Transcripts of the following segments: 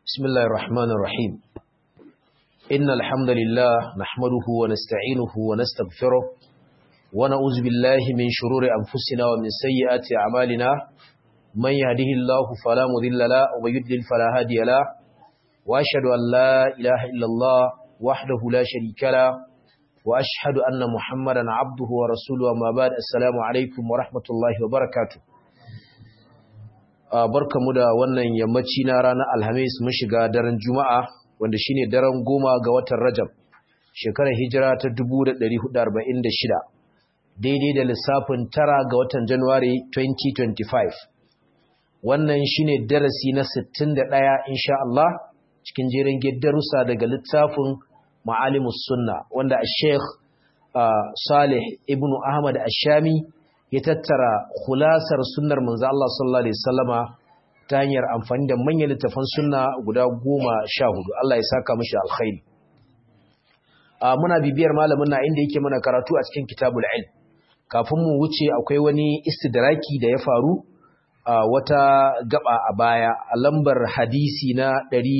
بسم الله الرحمن الرحيم إن الحمد لله نحمده ونستعينه ونستغفره ونعوذ بالله من شرور أنفسنا ومن سيئات أعمالنا من يهده الله فلا مضل له ومن يضلل فلا هادي له وأشهد أن لا إله إلا الله وحده لا شريك له وأشهد أن محمدا عبده ورسوله أما بعد السلام عليكم ورحمة الله وبركاته barkamu da wannan yammaci na ranar alhamis mun shiga daren juma'a wanda shine daren goma ga watan rajab shekarar hijira ta 1446 daidai da lissafin tara ga watan januwari 2025 wannan shine darasi na 61 insha Allah cikin jerin darussa daga littafin ma'alimus sunna wanda sheikh salih ibnu ahmad ashami ya tattara khulasar sunnar manzo Allah sallallahu alaihi wasallama ta hanyar amfani da manyan littafan sunna guda goma sha hudu Allah ya saka mishi alkhairi muna bibiyar malamin na inda yake mana karatu a cikin kitabul ilm kafin mu wuce akwai wani istidraki da ya faru a wata gaba a baya a lambar hadisi na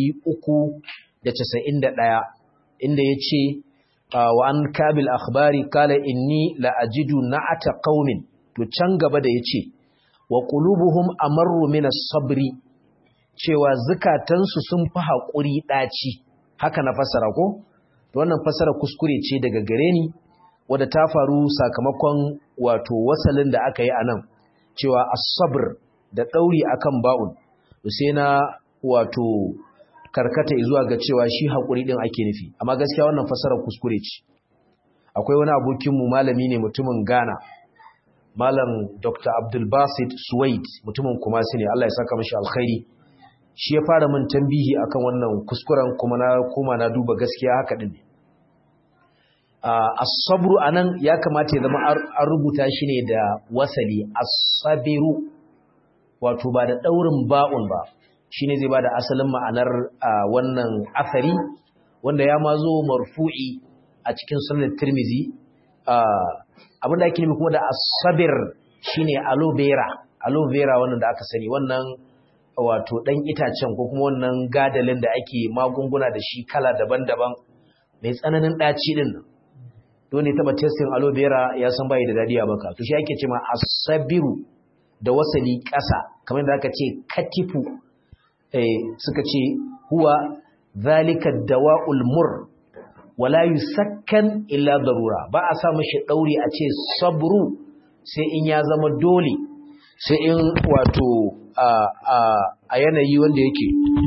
391 inda ya ce wa an kabil akhbari kala inni la ajidu na'ata qaumin to can gaba da yace wa qulubuhum amarru min as-sabri cewa zukatansu sun fi hakuri daci haka na fasara ko to wannan fasara kuskure ce daga gare ni wanda ta faru sakamakon wato wasalin da aka yi anan cewa as-sabr da dauri akan ba'un to sai na wato karkata zuwa ga cewa shi hakuri din ake nufi amma gaskiya wannan fasara kuskure ce akwai wani abokin mu malami ne mutumin Ghana malam Dr. Abdul Basit Suwaid mutumin Kumasi ne Allah ya saka mashi alkhairi shi ya fara min tambihi akan wannan kuskuren kuma na koma na duba gaskiya haka din ne as-sabru anan ya kamata ya zama an rubuta shi ne da wasali as-sabiru wato ba da daurin ba'un ba shine zai bada asalin ma'anar wannan asari wanda ya ma zo marfu'i a cikin sunan Tirmidhi abinda ake nufi kuma da asabir shine aloe vera aloe vera wannan da aka sani wannan wato dan itacen ko kuma wannan gadalin da ake magunguna da shi kala daban-daban mai tsananin daci din don ne taba testin aloe vera ya san bai da dadi a baka to shi ake cewa asabiru da wasali ƙasa kamar da aka ce katifu eh suka ce huwa zalika dawa'ul mur wala yusakkan illa darura ba a sa mishi dauri a ce sabru sai in ya zama dole sai in wato a a a yanayi wanda yake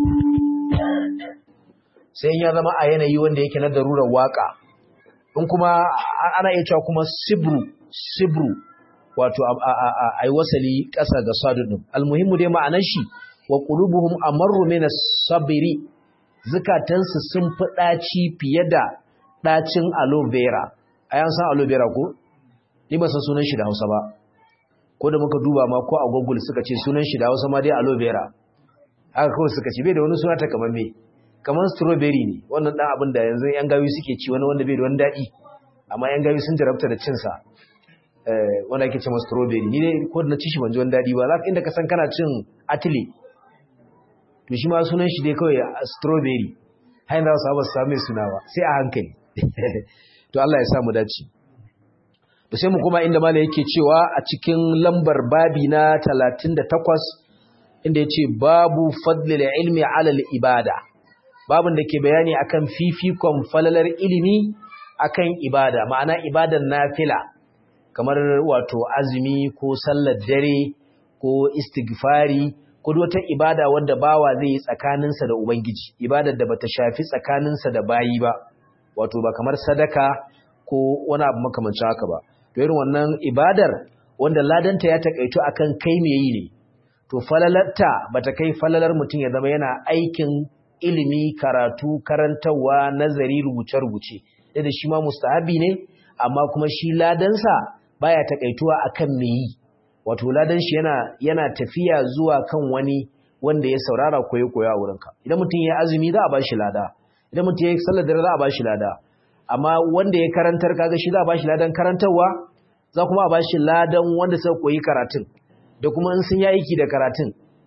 sai in ya zama a yanayi wanda yake na darurar waka in kuma ana iya cewa kuma sibru sibru wato a yi wasali ƙasa ga sadu ɗin almuhimmu dai ma'anar shi wa qulubuhum amarru min as-sabri zukatansu sun fi ɗaci fiye da ɗacin aloe vera a yan san aloe vera ko ni ba san sunan shi da Hausa ba ko da muka duba ma ko a Google suka ce sunan shi da Hausa ma dai aloe vera haka kawai suka ce bai da wani suna ta kamar me kamar strawberry ne wannan dan abin da yanzu yan gawi suke ci wani wanda bai da wani daɗi amma yan gawi sun jarabta da cin sa eh wanda ake cewa strawberry ni dai ko da na ci shi ban ji wani daɗi ba zaka inda ka san kana cin atile to shi ma sunan shi dai kawai strawberry har yanzu za su samu suna ba sai a hankali to Allah ya samu dace to sai mu kuma inda mala yake cewa a cikin lambar babi na 38 inda yace babu fadlil ilmi ala ibada babin da ke bayani akan fifikon falalar ilimi akan ibada ma'ana ibadan nafila kamar wato azumi ko sallar dare ko istighfari ko wata ibada wadda bawa zai yi tsakaninsa da ubangiji ibadar da bata shafi tsakaninsa da bayi ba wato ba kamar sadaka ko wani abu makamancin haka ba to irin wannan ibadar wanda ladanta ya takaito akan kai me yi ne to falalarta bata kai falalar mutum ya zama yana aikin ilimi karatu karantawa nazari rubuce rubuce da shi ma mustahabi ne amma kuma shi ladansa baya takaituwa akan me yi wato ladan shi yana yana tafiya zuwa kan wani wanda ya saurara koyo koyo a wurinka idan mutum ya azumi za a bashi lada idan mutum ya sallar dare za a bashi lada amma wanda ya karantar kaga shi za a bashi ladan karantarwa za kuma a bashi ladan wanda suka koyi karatun da kuma in sun yi aiki da karatun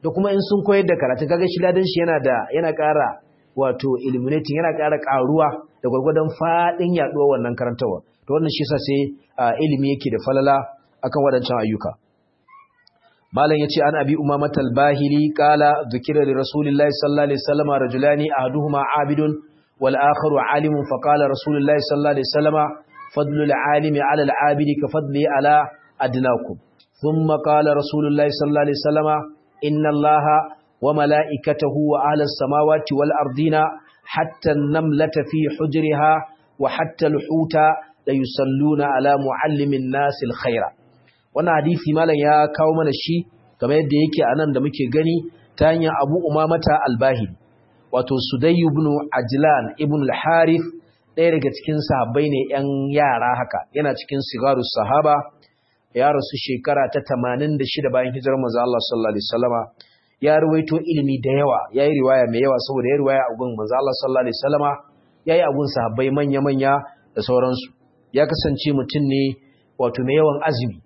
da kuma in sun koyar da karatu kaga shi ladan shi yana da yana ƙara wato illuminating yana ƙara ƙaruwa da gwargwadon faɗin yaɗuwar wannan karantawa to wannan shi yasa sai ilimi yake da falala akan waɗancan ayyuka malam yace an abi umama al-bahili qala dhukira li rasulillahi sallallahu alaihi wasallam rajulani ahaduhuma abidun wal akharu alimun fa qala rasulullahi sallallahu alaihi wasallam fadlu al-alimi ala al-abidi ka fadli ala adnakum thumma qala rasulullahi sallallahu alaihi wasallam inna allaha wa malaikatahu wa ahla as-samawati wal ardina hatta an-namlata fi hujriha wa hatta al-huta la yusalluna ala muallimin nas al-khaira wannan hadisi malam ya kawo mana shi kamar yadda yake anan da muke gani ta hanyar Abu Umamata al-Bahili wato Sudayy ibn Ajlan ibn al-Harith ɗaya daga cikin sahabbai ne ƴan yara haka yana cikin sigarus sahaba ya rasu shekara ta 86 bayan hijirar manzo Allah sallallahu alaihi wasallama ya ruwaito ilimi da yawa yayi riwaya mai yawa saboda ya riwaya a gun manzo Allah sallallahu alaihi wasallama yayi a gun sahabbai manya manya da sauransu ya kasance mutum ne wato mai yawan azumi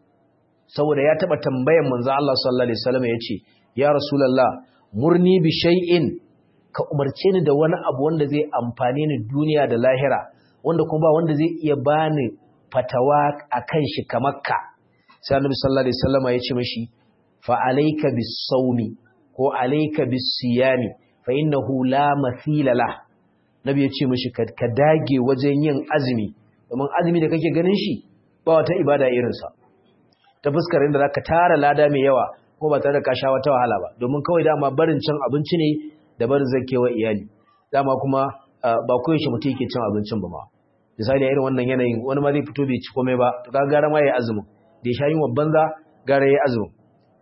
saboda ya taba tambayan manzo Allah sallallahu alaihi wasallam yace ya rasulullah murni bi shay'in ka umarce ni da wani abu wanda zai amfane ni duniya da lahira wanda kuma ba wanda zai iya bani fatawa akan shi kamar ka sai annabi sallallahu alaihi wasallam yace mishi fa alayka bis sawmi ko alayka bis siyami fa innahu la mathila la nabi yace mishi ka dage wajen yin azumi domin azumi da kake ganin shi ba wata ibada irinsa ta fuskar inda zaka tara lada mai yawa ko ba tare da ka sha wata wahala ba domin kawai dama barin cin abinci ne da barin zakewa iyali dama kuma ba koyaushe mutum yake cin abincin ba ma misali irin wannan yanayin wani ma zai fito bai ci komai ba to ka gara ma yayi azumin da ya sha yin banza gara yayi azumin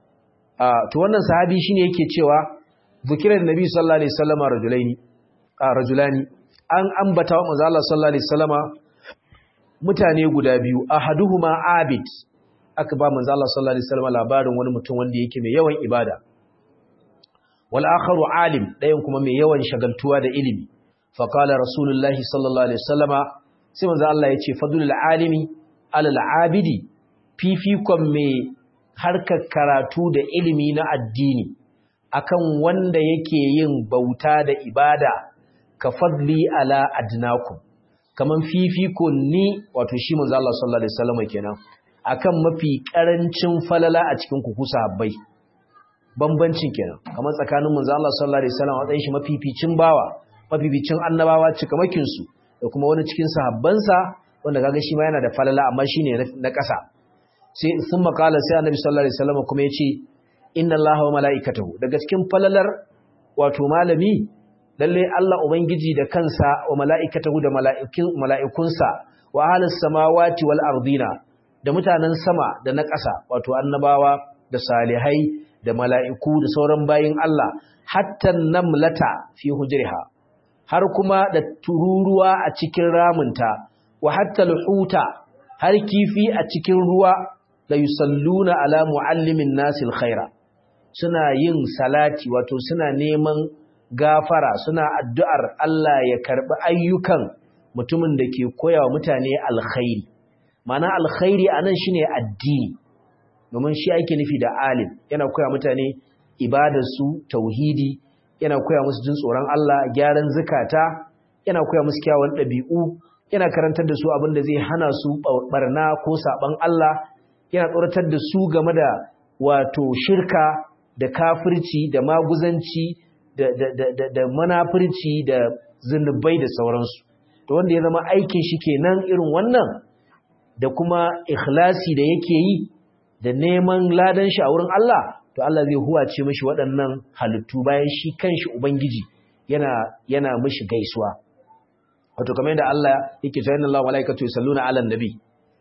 to wannan sahabi shine yake cewa zikirar nabi sallallahu alaihi wasallama rajulaini rajulani an ambata wa manzo Allah sallallahu alaihi wasallama mutane guda biyu ahaduhuma abid aka ba manzo Allah sallallahu alaihi wasallam labarin wani mutum wanda yake mai yawan ibada wal akharu alim dayan kuma mai yawan shagaltuwa da ilimi fa qala rasulullahi sallallahu alaihi wasallama sai manzo Allah yace fadlul alimi alal abidi fifikon mai harkar karatu da ilimi na addini akan wanda yake yin bauta da ibada ka fadli ala adnakum kaman fifiko ni wato shi manzo Allah sallallahu alaihi wasallam kenan akan mafi karancin falala a cikin ku sahabbai bambancin kenan kamar tsakanin manzo Allah sallallahu alaihi wasallam watsayin shi mafificin bawa mafificin annabawa cikamakin su da kuma wani cikin sahabbansa wanda kaga shi ma yana da falala amma shine na ƙasa sai sun makala sai annabi sallallahu alaihi wasallam kuma yace inna Allaha wa mala'ikatahu daga cikin falalar wato malami lalle Allah ubangiji da kansa wa mala'ikatahu da mala'ikunsa wa ahlus samawati wal ardina da mutanen sama da na ƙasa wato annabawa da salihai da mala'iku da sauran bayin Allah hatta namlata fi hujriha har kuma da tururuwa a cikin ramunta wa hatta alhuta har kifi a cikin ruwa la yusalluna ala muallimin nasil khaira suna yin salati wato suna neman gafara suna addu'ar Allah ya karbi ayyukan mutumin da ke koya wa mutane alkhairi mana alkhairi anan shine addini domin shi ake nufi da alim yana koya mutane ibadarsu tauhidi yana koya musu jin tsoron Allah gyaran zakata yana koya musu kyawun ɗabi'u yana karantar da su abin da zai hana su barna ko saban Allah yana tsoratar da su game da wato shirka da kafirci da maguzanci da da da da, da manafirci da zunubai da sauransu to wanda ya zama aikin shi kenan irin wannan da kuma ikhlasi da yake yi da neman ladan shi a wurin Allah to Allah zai huwace mishi waɗannan halittu bayan shi kanshi ubangiji yana yana mishi gaisuwa wato kamar yadda Allah yake cewa inna Allahu wa malaikatu yusalluna 'alan nabi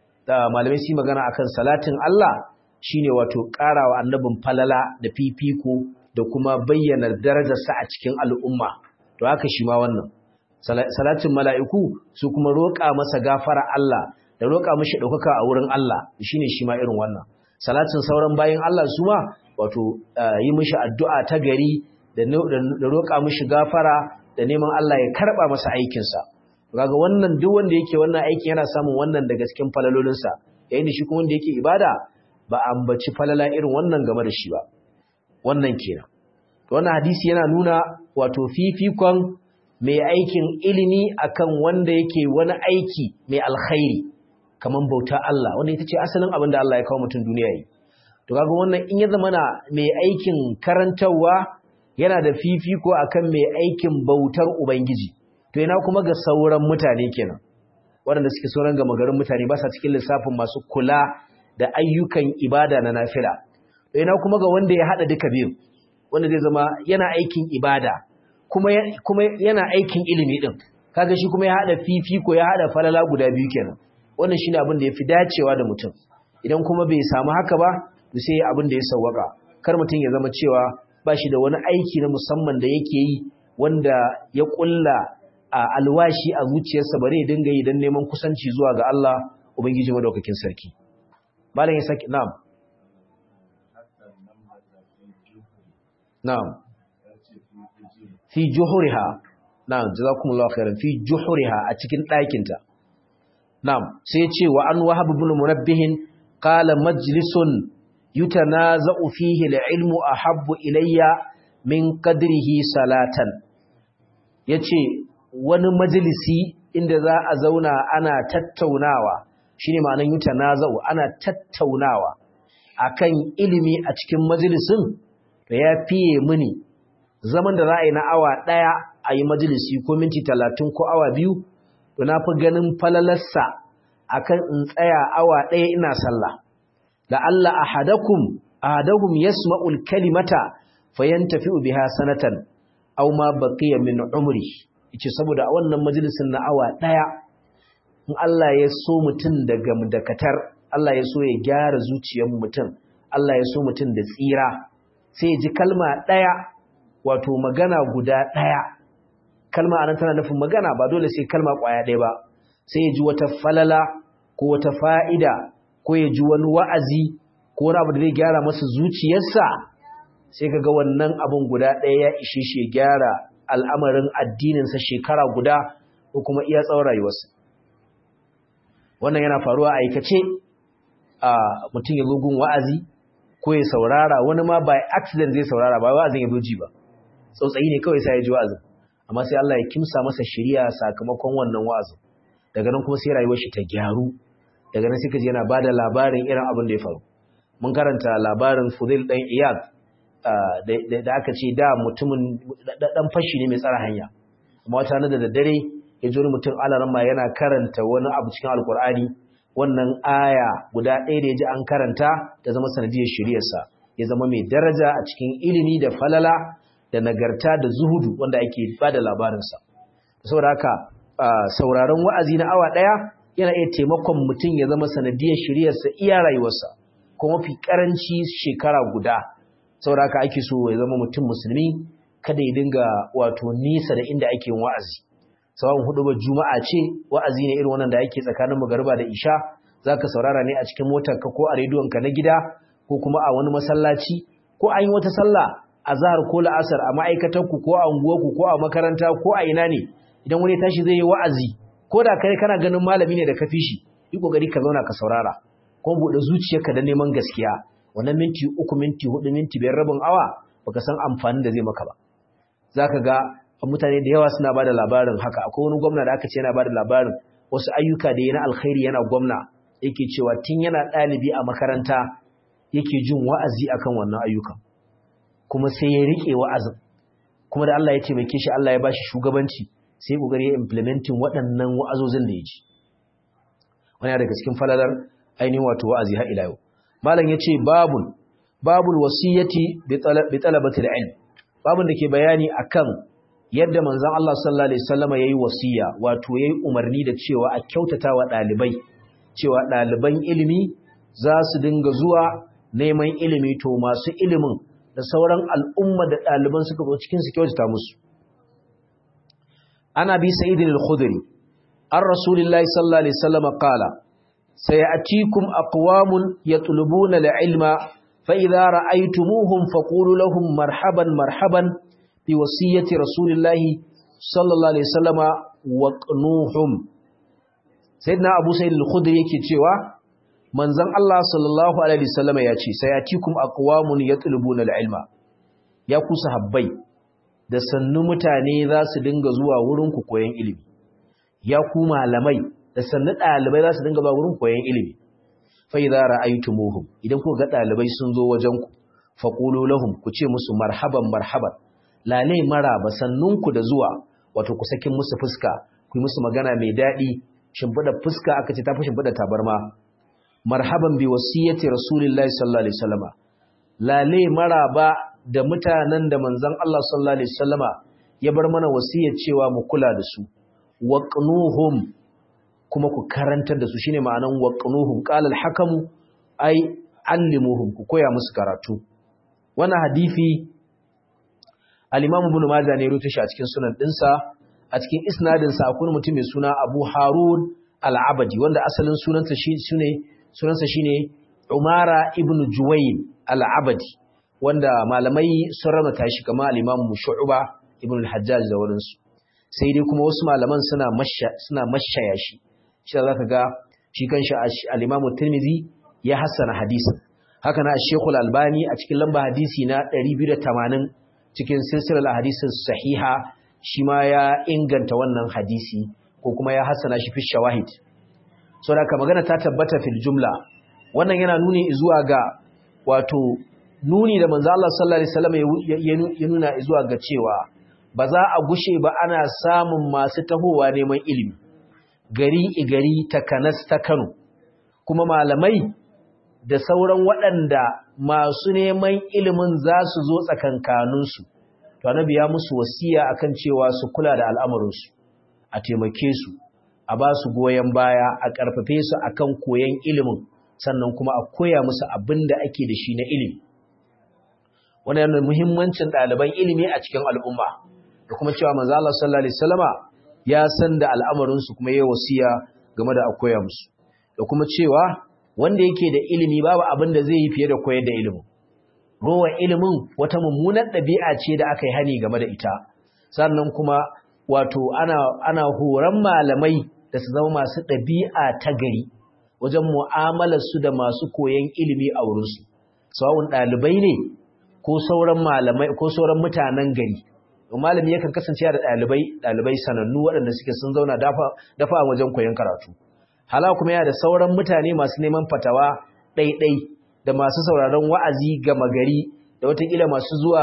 da malamai su magana akan salatin Allah shine wato karawa annabin falala da fifiko da kuma bayyana darajarsa a cikin al'umma to haka shi ma wannan salatin mala'iku su kuma roƙa masa gafara Allah da roƙa mishi ɗaukaka a wurin Allah shine shi ma irin wannan salatin sauran bayin Allah su ma wato yi mishi addu'a ta gari da roƙa mishi gafara da neman Allah ya karɓa masa aikinsa kaga wannan duk wanda yake wannan aikin yana samun wannan daga cikin falalolinsa yayin da shi kuma wanda yake ibada ba ambaci falala irin wannan game da shi ba wannan kenan wannan hadisi yana nuna wato fifikon mai aikin ilimi akan wanda yake wani aiki mai alkhairi kaman bauta Allah wanda ita ce asalin abin da Allah ya kawo mutum duniya yi to kaga wannan in ya zama na mai aikin karantarwa yana da fifiko akan mai aikin bautar ubangiji to ina kuma ga sauran mutane kenan waɗanda suke sauran gama garin mutane ba sa cikin lissafin masu kula da ayyukan ibada na nafila to ina kuma ga wanda ya haɗa duka biyu wanda zai zama yana aikin ibada kuma kuma yana aikin ilimi din kaga shi kuma ya haɗa fifiko ya haɗa falala guda biyu kenan wannan shine abin da yafi dacewa da mutum idan kuma bai samu haka ba to sai abin da ya sawwaka kar mutum ya zama cewa ba shi da wani aiki na musamman da yake yi wanda ya kulla a alwashi a zuciyarsa bare dinga yi dan neman kusanci zuwa ga Allah ubangiji madaukakin sarki malam ya saki na'am na'am fi juhuriha na'am jazakumullahu khairan fi juhuriha a cikin ɗakinta na'am sai ya ce wa an wahab ibn munabbih qala majlisun yutanaza'u fihi al-ilmu ahabbu ilayya min qadrihi salatan yace wani majalisi inda za a zauna ana tattaunawa shine ma'anar yutanaza'u ana tattaunawa akan ilimi a cikin majalisin da ya fiye mini zaman da za a yi na awa ɗaya a yi majalisi ko minti talatin ko awa biyu to na fi ganin falalarsa akan in tsaya awa ɗaya ina sallah da Allah ahadakum ahadahum yasma'ul kalimata fayantafi'u biha sanatan aw ma baqiya min umri yace saboda a wannan majalisin na awa ɗaya in Allah ya so mutum daga dakatar Allah ya so ya gyara zuciyar mutum Allah ya so mutum da tsira sai ji kalma ɗaya wato magana guda ɗaya kalma anan tana nufin magana ba dole sai kalma ƙwaya ɗaya ba sai ya ji wata falala ko wata fa'ida ko ya ji wani wa'azi ko wani abu da zai gyara masa zuciyarsa sai ka ga wannan abin guda ɗaya ya ishe shi ya gyara al'amarin addininsa shekara guda ko kuma iya tsawon rayuwarsa wannan yana faruwa a aikace a mutum ya gun wa'azi ko ya saurara wani ma by accident zai saurara ba wa'azin ya ji ba tsautsayi ne kawai sai ya ji wa'azin amma sai Allah ya kimsa masa shiriya sakamakon wannan wa'azin daga nan kuma sai rayuwar shi ta gyaru daga nan sai kaji yana bada labarin irin abin da ya faru mun karanta labarin Fudail dan Iyad da aka ce da mutumin dan fashi ne mai tsara hanya amma wata na da daddare ya ji wani mutum alaramma yana karanta wani abu cikin alkur'ani wannan aya guda ɗaya da ya ji an karanta ta zama sanadiyar shiryarsa ya zama mai daraja a cikin ilimi da falala da nagarta da zuhudu wanda ake ba da labarinsa saboda haka sauraron wa'azi na awa ɗaya yana iya taimakon mutum ya zama sanadiyar shiryarsa iya rayuwarsa ko mafi karanci shekara guda saboda haka ake so ya zama mutum musulmi kada ya dinga wato nisa da inda ake yin wa'azi sawan hudu ba juma'a ce wa'azi ne irin wannan da yake tsakanin magariba da isha zaka saurara ne a cikin motarka ko a rediyonka na gida ko kuma a wani masallaci ko an yi wata sallah azhar ko la'asar a ma'aikatanku ko a unguwarku ko a makaranta ko a ina ne idan wani tashi zai yi wa'azi ko da kai kana ganin malami ne da ka fi shi yi kokari ka zauna ka saurara kuma buɗe zuciyarka da neman gaskiya wannan minti uku minti hudu minti biyar rabin awa baka san amfanin da zai maka ba zaka ga mutane da yawa suna bada labarin haka akwai wani gwamna da aka ce yana bada labarin wasu ayyuka da yana alkhairi yana gwamna yake cewa tun yana ɗalibi a makaranta yake jin wa'azi akan wannan ayyukan kuma sai ya rike wa'azin kuma da Allah ya taimake shi Allah ya bashi shugabanci sai ya kokari ya implementing waɗannan wa'azozin da ya ji wani daga cikin falalar ainihin wato wa'azi har ila yau malam yace babul babul wasiyati bi talabatil ilm babun da ke bayani akan yadda manzon Allah sallallahu alaihi wasallama yayi wasiya wato yayi umarni da cewa a kyautata wa dalibai cewa daliban ilimi za su dinga zuwa neman ilimi to masu ilimin da sauran al'umma da daliban suka zo cikin su kyautata musu ana bi sa'id al-khudri ar rasulillahi sallallahu alaihi wasallama qala sayatikum aqwamun yatlubuna al-ilma fa idza ra'aytumuhum faqulu lahum marhaban marhaban fi wasiyyati rasulillahi sallallahu alaihi wasallama wa qnuhum sayyidina abu sa'id al-khudri yake cewa manzon Allah sallallahu alaihi wasallama ya ce sayatikum aqwamun yatlubuna al-ilma ya ku sahabbai da sannu mutane za su dinga zuwa wurin ku koyon ilimi ya ku malamai da sannu ɗalibai za su dinga zuwa wurin koyon ilimi fa idza ra'aytumuhum idan ku ga ɗalibai sun zo wajen ku faqulu lahum ku ce musu marhaban marhaban lale maraba sannunku da zuwa wato ku sakin musu fuska ku yi musu magana mai daɗi shimfiɗa fuska aka ce ta fi shimfiɗa tabarma marhaban bi wasiyyati rasulillahi sallallahu alaihi wasallama lale maraba da mutanen da manzon Allah sallallahu alaihi wasallama ya bar mana wasiyar cewa mu kula da su waqnuhum kuma ku karantar da su shine ma'anan waqnuhum qala al-hakamu ay allimuhum ku koya musu karatu wannan hadisi al-imam ibn majah ne rutu shi a cikin sunan dinsa a cikin isnadin sa akwai mutum mai suna Abu Harun al-Abadi wanda asalin sunansa shi sune sunansa shine Umara ibn Juwayl al-Abadi wanda malamai sun ramata shi kamar al-imam Shu'ba ibn al-Hajjaj da wurinsu sai dai kuma wasu malaman suna masha suna mashaya shi shi zaka ga shi kanshi al-imam Tirmidhi ya hassana hadisin haka na Sheikh al-Albani a cikin lamba hadisi na 280 cikin silsilar hadisin sahiha shi ma ya inganta wannan hadisi ko kuma ya hassana shi fi shawahid so da magana ta tabbata fil jumla wannan yana nuni zuwa ga wato nuni da manzo Allah sallallahu alaihi wasallam ya nuna zuwa ga cewa ba za a gushe ba ana samun masu tahowa neman ilimi gari igari takanas ta Kano kuma malamai da sauran waɗanda masu neman ilimin za su zo tsakankaninsu to annabi ya musu wasiya akan cewa su kula da al'amuransu a taimake su a ba su goyon baya a ƙarfafe su akan koyon ilimin sannan kuma a koya musu abin da ake da shi na ilimi wannan yana muhimmancin ɗaliban ilimi a cikin al'umma da kuma cewa manzo Allah sallallahu alaihi wasallama ya san da al'amarinsu kuma yayi wasiya game da a koya musu da kuma cewa wanda yake da ilimi babu abin da zai yi fiye da koyar da ilimin rowa ilimin wata mummunar ɗabi'a ce da aka yi hani game da ita sannan kuma wato ana ana horon malamai da su zama masu ɗabi'a ta gari wajen mu'amalar su da masu koyon ilimi a wurinsu sawun ɗalibai ne ko sauran malamai ko sauran mutanen gari malami yakan kasance da ɗalibai ɗalibai sanannu waɗanda suke sun zauna dafa dafa wajen koyon karatu hala kuma yana da sauran mutane masu neman fatawa ɗaiɗai da masu sauraron wa'azi gama gari da watakila masu zuwa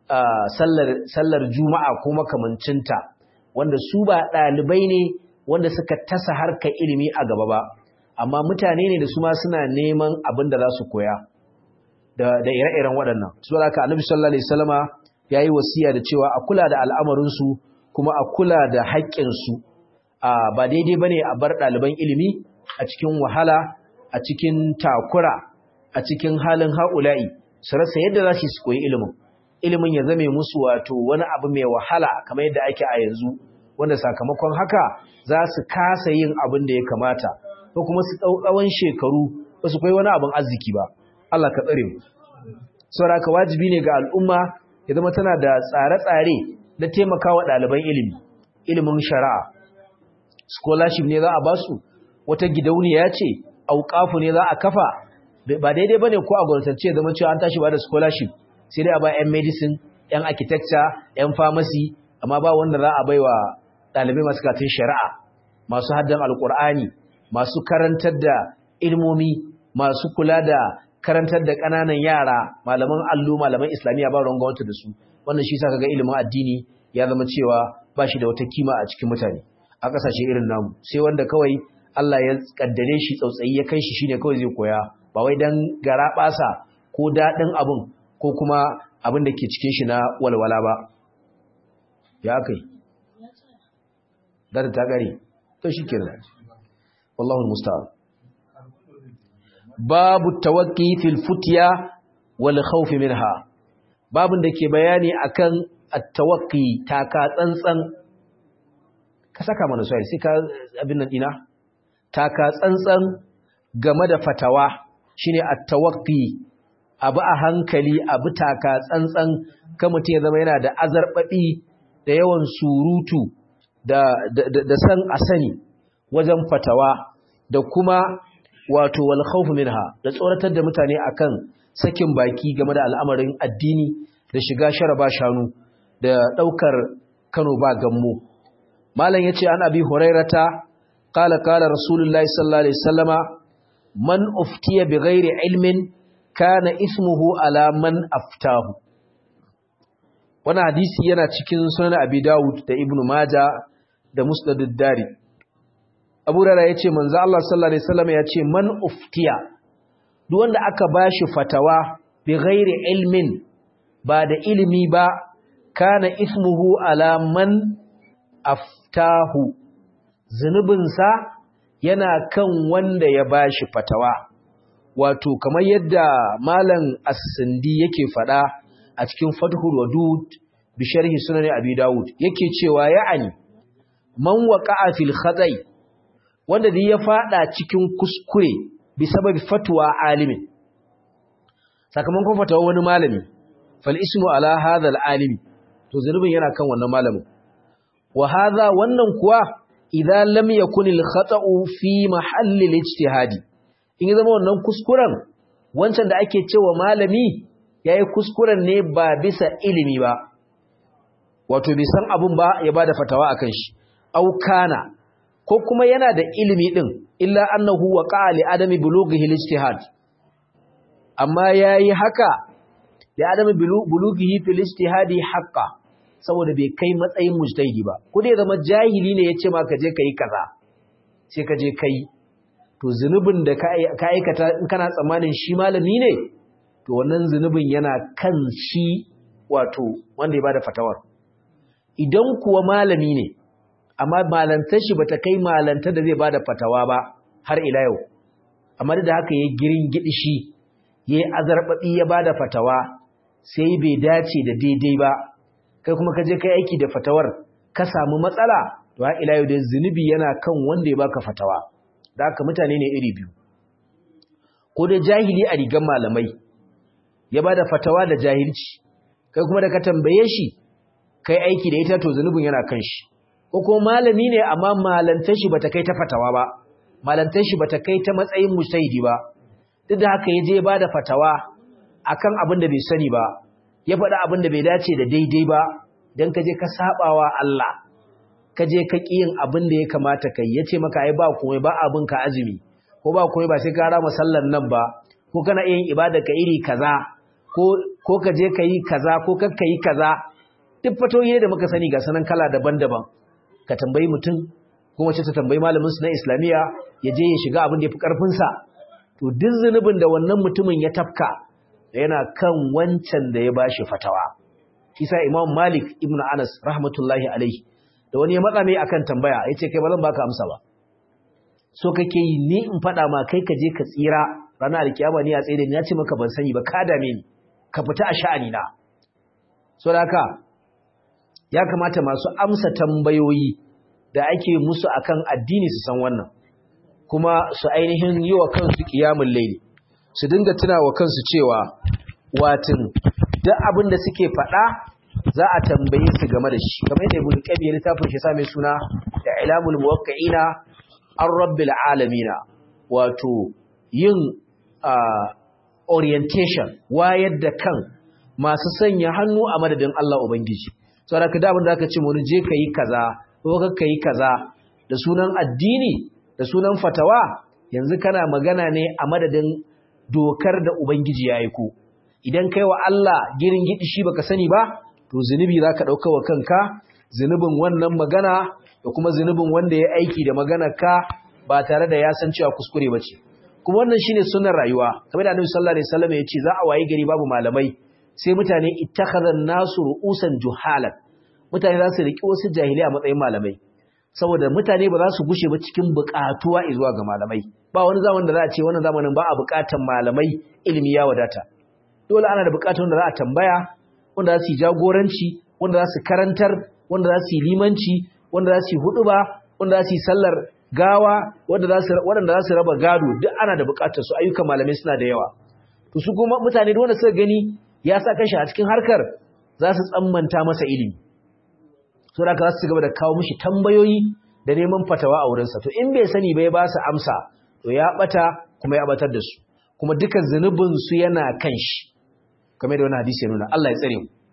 sallar juma'a ko makamancinta wanda su ba ɗalibai ne wanda suka tasa harkar ilimi a gaba ba amma mutane ne da su ma suna neman abin da za su koya da ire-iren waɗannan su da ka annabi sallallahu alaihi wasallama ya yi wasiya da cewa a kula da al'amarinsu kuma a kula da haƙƙinsu ba daidai ba ne a bar ɗaliban ilimi a cikin wahala a cikin takura a cikin halin haƙula'i su rasa yadda za su koyi ilimin ilimin ya zame musu wato wani abu mai wahala kamar yadda ake a yanzu wanda sakamakon haka za su kasa yin abin da ya kamata ko kuma su tsawon shekaru ba su koyi wani abin arziki ba Allah ka tsare mu saboda ka wajibi ne ga al'umma ya zama tana da tsare-tsare na taimakawa ɗaliban ilimi ilimin shari'a scholarship ne za a ba su wata gidauniya ce auƙafu ne za a kafa ba daidai ba ne ko a gwamnatance zama cewa an tashi ba da scholarship sai dai a ba 'yan medicine 'yan architecture 'yan pharmacy amma ba wanda za a bai wa ɗalibai masu katin shari'a masu haddan alƙur'ani masu karantar da ilmomi masu kula da karantar da ƙananan yara malaman allo malaman islamiyya ba ruwan gwamnati da su wannan shi sa kaga ilimin addini ya zama cewa ba shi da wata kima a cikin mutane a ƙasashe irin namu sai wanda kawai Allah ya kaddare shi tsautsayi ya kai shi shine kawai zai koya ba wai dan gara basa ko dadin abun ko kuma abin da ke cikin shi na walwala ba ya kai da ta gare to shikenan wallahi musta'an babu tawakki fil futya wal khawf minha babun da ke bayani akan at-tawakki taka tsantsan ka saka mana sai sai ka abin nan dina taka tsantsan game da fatawa shine at-tawaqqi abu a hankali abu taka tsantsan kan mutum ya zama yana da azarbabi da yawan surutu da da san asani wajen fatawa da kuma wato wal khawf minha da tsoratar da mutane akan sakin baki game da al'amarin addini da shiga sharaba shanu da daukar Kano ba gammo malam yace an abi hurairata qala qala rasulullahi sallallahu alaihi wasallama man uftiya bighairi ilmin kana ismuhu ala man aftahu wannan hadisi yana cikin sunan abi dawud da ibnu maja da musnad ad-dari abu rara yace manzo Allah sallallahu alaihi wasallam yace man uftiya duk wanda aka bashi fatawa bighairi ilmin ba da ilimi ba kana ismuhu ala man aftahu zunubinsa yana kan wanda ya bashi fatawa wato kamar yadda malam as-sindi yake fada a cikin fathul wadud bi sharhi sunan abi daud yake cewa ya'ani man waqa'a fil khata'i wanda da ya fada cikin kuskure bi sababi fatwa alimin sakamakon fatawa wani malami fal ismu ala hadha al-alimi to zunubin yana kan wannan malamin wa hadha wannan kuwa idza lam yakun al-khata'u fi mahalli al-ijtihadi in ya zama wannan kuskuren wancan da ake cewa malami yayi kuskuren ne ba bisa ilimi ba wato bai san abun ba ya bada fatawa akan shi au kana ko kuma yana da ilimi din illa annahu waqa'a li adami bulughihi al-ijtihad amma yayi haka li adami bulughihi fil ijtihadi haqqan saboda bai kai matsayin mujtahidi ba ko dai zama jahili ne yace ma ka je kai kaza sai ka je kai to zunubin da ka aikata in kana tsammanin shi malami ne to wannan zunubin yana kan shi wato wanda ya bada fatawar idan kuwa malami ne amma malantar shi bata kai malantar da zai bada fatawa ba har ila yau amma da haka ya girin gidi shi yayi azarbabi ya bada fatawa sai bai dace da daidai ba kai kuma ka je kai aiki da fatawar ka samu matsala to ha ila yau da zunubi yana kan wanda ya baka fatawa da haka mutane ne iri biyu ko da jahili a rigan malamai ya bada fatawa da jahilci kai kuma da ka tambaye shi kai aiki da ita to zunubin yana kan shi ko kuma malami ne amma malantar shi bata kai ta fatawa ba malantar shi bata kai ta matsayin mujtahidi ba duk da haka ya je ya bada fatawa akan abin da bai sani ba ya faɗa abin da bai dace da daidai ba don ka je ka sabawa Allah ka je ka ƙi yin abin da ya kamata kai ya ce maka ai ba komai ba abin ka azumi ko ba komai ba sai ka rama sallar nan ba ko kana yin ibada ka iri kaza ko ko ka je ka yi kaza ko ka yi kaza duk fatoyi da muka sani ga sanan kala daban-daban ka tambayi mutum ko wace ta tambayi malamin su na islamiya ya je ya shiga abin da ya fi karfin sa to duk zunubin da wannan mutumin ya tafka yana kan wancan da ya bashi fatawa kisa imam malik ibnu anas rahmatullahi alaihi da wani ya matsa mai akan tambaya yace kai ba zan baka amsa ba so kake yi ni in fada ma kai ka je ka tsira ranar alkiyama ni a tsaye da ni ce maka ban sani ba ka dame ni ka fita a sha'ani na so da haka ya kamata masu amsa tambayoyi da ake musu akan addini su san wannan kuma su ainihin yi wa kansu qiyamul layli su dinga tuna wa kansu cewa watin duk abin da suke faɗa za a tambaye su game da shi kamar yadda ibn qayyim ya littafin shi sa mai suna da ilamul muwaqqi'ina ar rabbil alamin wato yin orientation wayar da kan masu sanya hannu a madadin Allah ubangiji saboda ka da abin da aka ce mu je kai kaza ko ka kai kaza da sunan addini da sunan fatawa yanzu kana magana ne a madadin dokar da ubangiji ya aiko idan kai wa Allah girin gidi shi baka sani ba to zunubi zaka dauka wa kanka zunubin wannan magana da kuma zunubin wanda ya aiki da maganar ka ba tare da ya san cewa kuskure bace kuma wannan shine sunnar rayuwa kamar da Annabi sallallahu alaihi wasallam ya ce za a waye gari babu malamai sai mutane ittakhadha nasu ru'usan juhalan mutane za su riki wasu jahilai a matsayin malamai saboda mutane ba za su gushe ba cikin buƙatuwa zuwa ga malamai ba wani zamanin da za a ce wannan zamanin ba a buƙatan malamai ilimi ya wadata dole ana da buƙatar wanda za a tambaya wanda za su yi jagoranci wanda za su karantar wanda za su yi limanci wanda za su yi huɗuba wanda za su yi sallar gawa waɗanda za su raba gado duk ana da buƙatar su ayyukan malamai suna da yawa to su kuma mutane da wanda suka gani ya sa kashi a cikin harkar za su tsammanta masa ilimi so da za su gaba da kawo mishi tambayoyi da neman fatawa a wurinsa to in bai sani ba ya ba su amsa to ya bata kuma ya batar da su kuma duka zunubin su yana kan shi kamar da wani hadisi ya nuna Allah ya tsare mu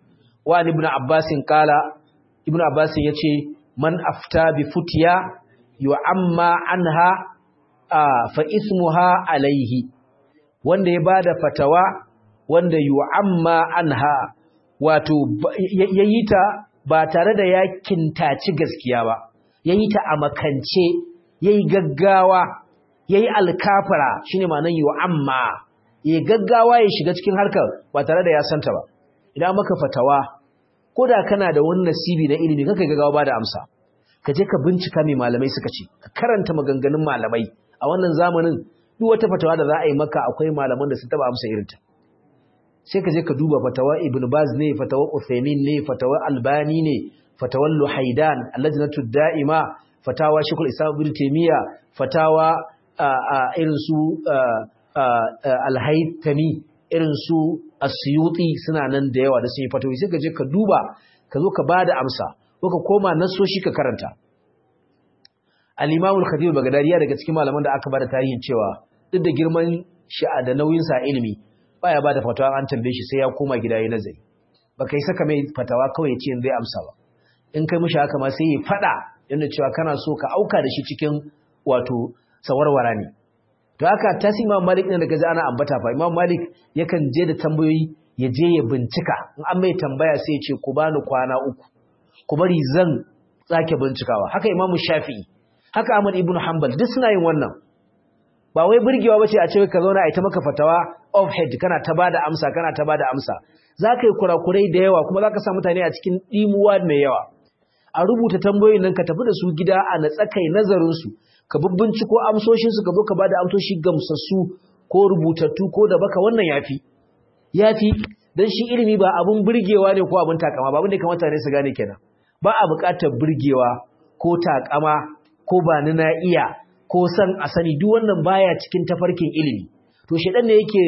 wa ibn abbas qala ibn abbas yace man afta bi futiya yu'amma anha fa ismuha alaihi wanda ya bada fatawa wanda yu'amma anha wato yayi ta ba tare da ya kintaci gaskiya ba yayi ta a makance yayi gaggawa yayi alkafara shine ma'anar yu'amma yayi gaggawa ya shiga cikin harkar ba tare da ya santa ba idan maka fatawa koda kana da wani nasibi na ilimi kaka gaggawa ba da amsa ka je ka bincika mai malamai suka ce ka karanta maganganun malamai a wannan zamanin duk wata fatawa da za a yi maka akwai malaman da sun taba amsa irinta sai ka je ka duba fatawa ibn baz ne fatawa uthaymin ne fatawa albani ne fatawa luhaidan allajnatu da'ima fatawa shekul islam ibn taymiya fatawa irin su alhaitami irin su asyuti suna nan da yawa da sun yi fatawi sai ka je ka duba ka zo ka bada amsa ko ka koma nasoshi ka karanta al-imam al-khatib bagdadi daga cikin malaman da aka bada tarihin cewa duk da girman shi'a da nauyin sa ilimi baya bada fatawa an tambaye shi sai ya koma gida yayin nazari baka yi saka mai fatawa kawai ya ce zai amsa ba in kai mishi haka ma sai ya fada yanda cewa kana so ka auka da shi cikin wato sawarwara ne to haka tasi imam malik ne daga ana ambata fa imam malik yakan je da tambayoyi ya je ya bincika in an mai tambaya sai ya ce ku bani kwana uku ku bari zan tsake bincikawa haka imam shafi'i haka ahmad ibn hanbal duk suna yin wannan ba wai burgewa bace a ce ka zauna a ita maka fatawa off head kana ta bada amsa kana ta bada amsa zaka yi kurakurai da yawa kuma zaka sa mutane a cikin dimuwa mai yawa a rubuta tambayoyin nan ka tafi da su gida a natsakai nazarin su ka binciko amsoshin su ka zo ka bada amsoshi gamsassu ko rubutattu ko da baka wannan yafi yafi dan shi ilimi ba abun burgewa ne ko abun takama ba abun da kamata ne su gane kenan ba a buƙatar burgewa ko takama ko ba ni na iya ko san a sani duk wannan baya cikin tafarkin ilimi to shedan ne yake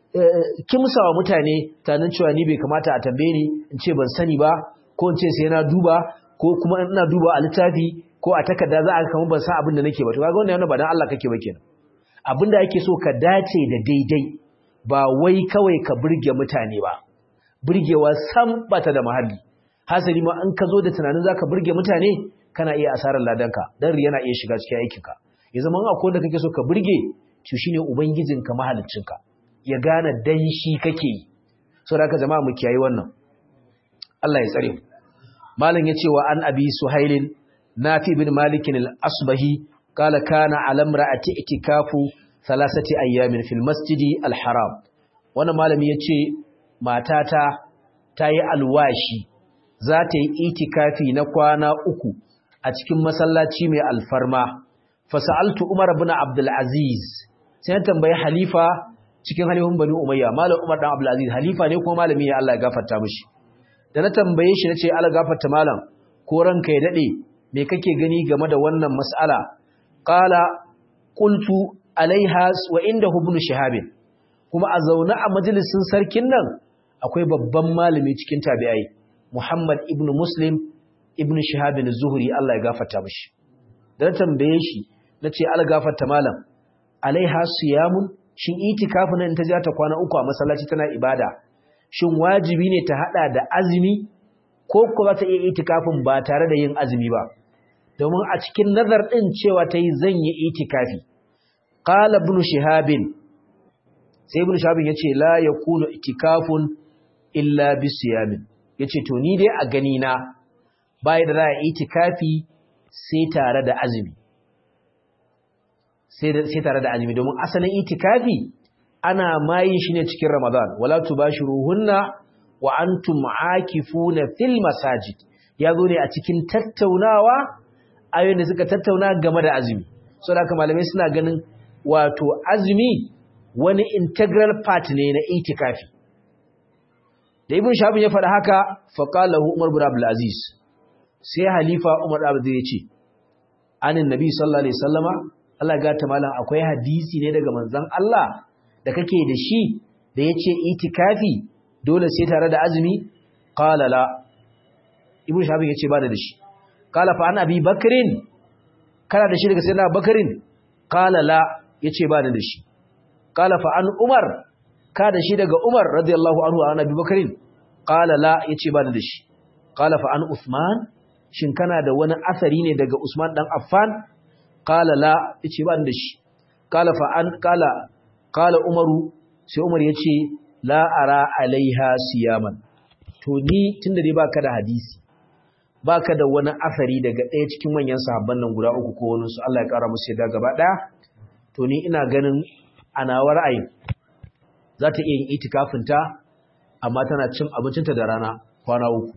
kimsawa mutane tanan cewa ni bai kamata a tambaye ni in ce ban sani ba ko in ce sai na duba ko kuma ina duba a littafi ko a takarda za a ga kamar ban san abin da nake ba to kaga wannan yana ba dan Allah kake ba kenan abin da ake so ka dace da daidai ba wai kawai ka burge mutane ba burgewa sam bata da mahalli hasali ma in ka zo da tunanin zaka burge mutane kana iya asarar ladanka dan yana iya shiga cikin aikinka ya zama akwai da kake so ka burge to shine ubangijinka mahaliccinka ya gane dan shi kake yi saboda haka jama'a mu kiyayi wannan Allah ya tsare mu malam yace wa an abi suhailin nafi bin malik al-asbahi qala kana ala imra'ati itikafu thalathati ayyamin fil masjidi al-haram wannan malami yace matata tayi alwashi za ta yi itikafi na kwana uku a cikin masallaci mai alfarma fasa'altu Umar ibn Abdul Aziz sai na tambayi halifa cikin halifin Bani Umayya malam Umar dan Abdul Aziz halifa ne kuma malami ne Allah ya gafarta mishi da na tambaye shi nace Allah gafarta malam ko ranka ya dade me kake gani game da wannan mas'ala qala qultu alaiha wa inda ibn Shihab kuma a zaune a majalisin sarkin nan akwai babban malami cikin tabi'ai Muhammad ibn Muslim ibn Shihab az-Zuhri Allah ya gafarta mishi da tambaye shi nace al gafarta malam alaiha siyamun shin itikafi nan ta ja ta kwana uku a masallaci tana ibada shin wajibi ne ta hada da azumi ko ko za ta iya itikafin ba tare da yin azumi ba domin a cikin nazar din cewa ta yi zan yi itikafi qala ibn Shihab sai ibn Shihab yace la yakunu itikafun illa bi siyamin yace to ni dai a gani na bai da za a itikafi sai tare da azumi sai tare da azumi domin asalin itikafi ana mayin shi ne cikin ramadan wala tubashiruhunna wa antum aakifuna fil masajid yazo ne a cikin tattaunawa ayoyin da suka tattauna game da azumi saboda haka malamai suna ganin wato azumi wani integral part ne na itikafi da ibn shabin ya faɗa haka faqalahu umar bin abdul aziz sai halifa umar bin abdul ya ce anin nabi sallallahu alaihi wasallama Allah ga ta malam akwai hadisi ne daga manzon Allah da kake da shi da yace itikafi dole sai tare da azumi qala la ibnu shabi yace ba da shi qala fa an abi bakrin kana da shi daga sayyidina bakrin qala la yace ba da shi qala fa an umar ka da shi daga umar radiyallahu anhu an abi bakrin qala la yace ba da shi qala fa an usman shin kana da wani asari ne daga usman dan affan qala la yace ba da shi qala fa an qala qala umaru sai umar yace la ara alaiha siyaman to ni tunda dai baka da hadisi baka da wani asari daga ɗaya cikin manyan sahabban nan guda uku ko wani su Allah ya kara musu yadda gaba ɗaya to ni ina ganin ana ra'ayin za ta iya yin itikafinta amma tana cin abincinta da rana kwana uku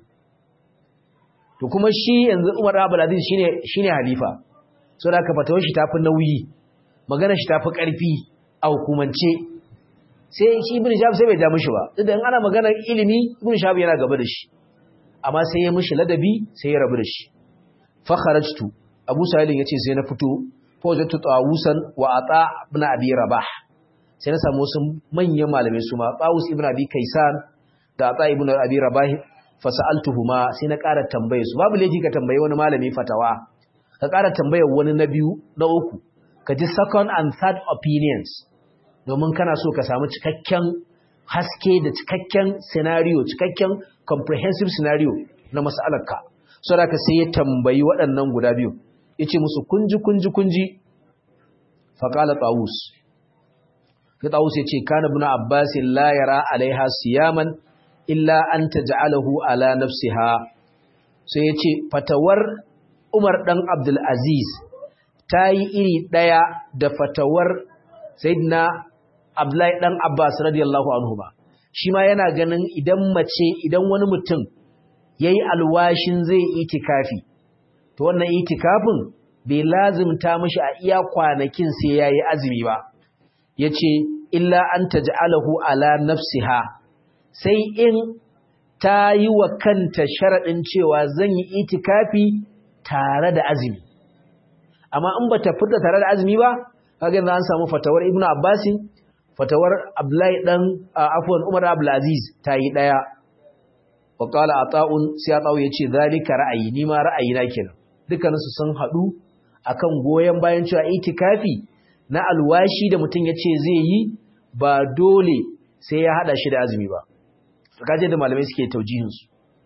to kuma shi yanzu Umar Abdul Aziz shine shine halifa so da aka fatawar shi tafi nauyi magana shi tafi karfi a hukumance sai shi Ibn Shahab sai bai ja mishi ba duk da in ana maganar ilimi Ibn Shahab yana gaba da shi amma sai ya mishi ladabi sai ya rabu da shi fa kharajtu Abu Sa'id yace sai na fito fa wajadtu tawusan wa ata ibn Abi Rabah sai na samu wasu manyan malamai su ma Tawus ibn Abi Kaisan da Ata ibn Abi Rabah fasa'altuhuma sai na ƙara tambaye su babu laifi ka tambaye wani malami fatawa ka ƙara tambayar wani na biyu na uku ka ji second and third opinions domin kana so ka samu cikakken haske da cikakken scenario cikakken comprehensive scenario na mas'alarka so da ka sai ya tambayi waɗannan guda biyu yace musu kunji kunji kunji faqala tawus sai tawus yace kana ibn abbas la yara alaiha siyaman illa an taj'alahu ala nafsiha sai yace fatawar Umar dan Abdul Aziz tayi iri daya da fatawar Sayyidina Abdullahi dan Abbas radiyallahu anhu ba shi ma yana ganin idan mace idan wani mutum yayi alwashin zai itikafi to wannan itikafin bai lazimta mishi a iya kwanakin sai yayi azumi ba yace illa an taj'alahu ala nafsiha sai in ta yi wa kanta sharaɗin cewa zan yi itikafi tare da azumi amma in ba ta fita tare da azumi ba kaga za an samu fatawar ibnu abbasin fatawar abdullahi dan afwan umar abdulaziz ta yi ɗaya wa qala ata'un sai ata'u yace zalika ra'ayi ni ma ra'ayi na kenan dukkaninsu sun haɗu akan goyen bayan cewa itikafi na alwashi da mutum yace zai yi ba dole sai ya hada shi da azumi ba kaje da malamai suke taujihinsu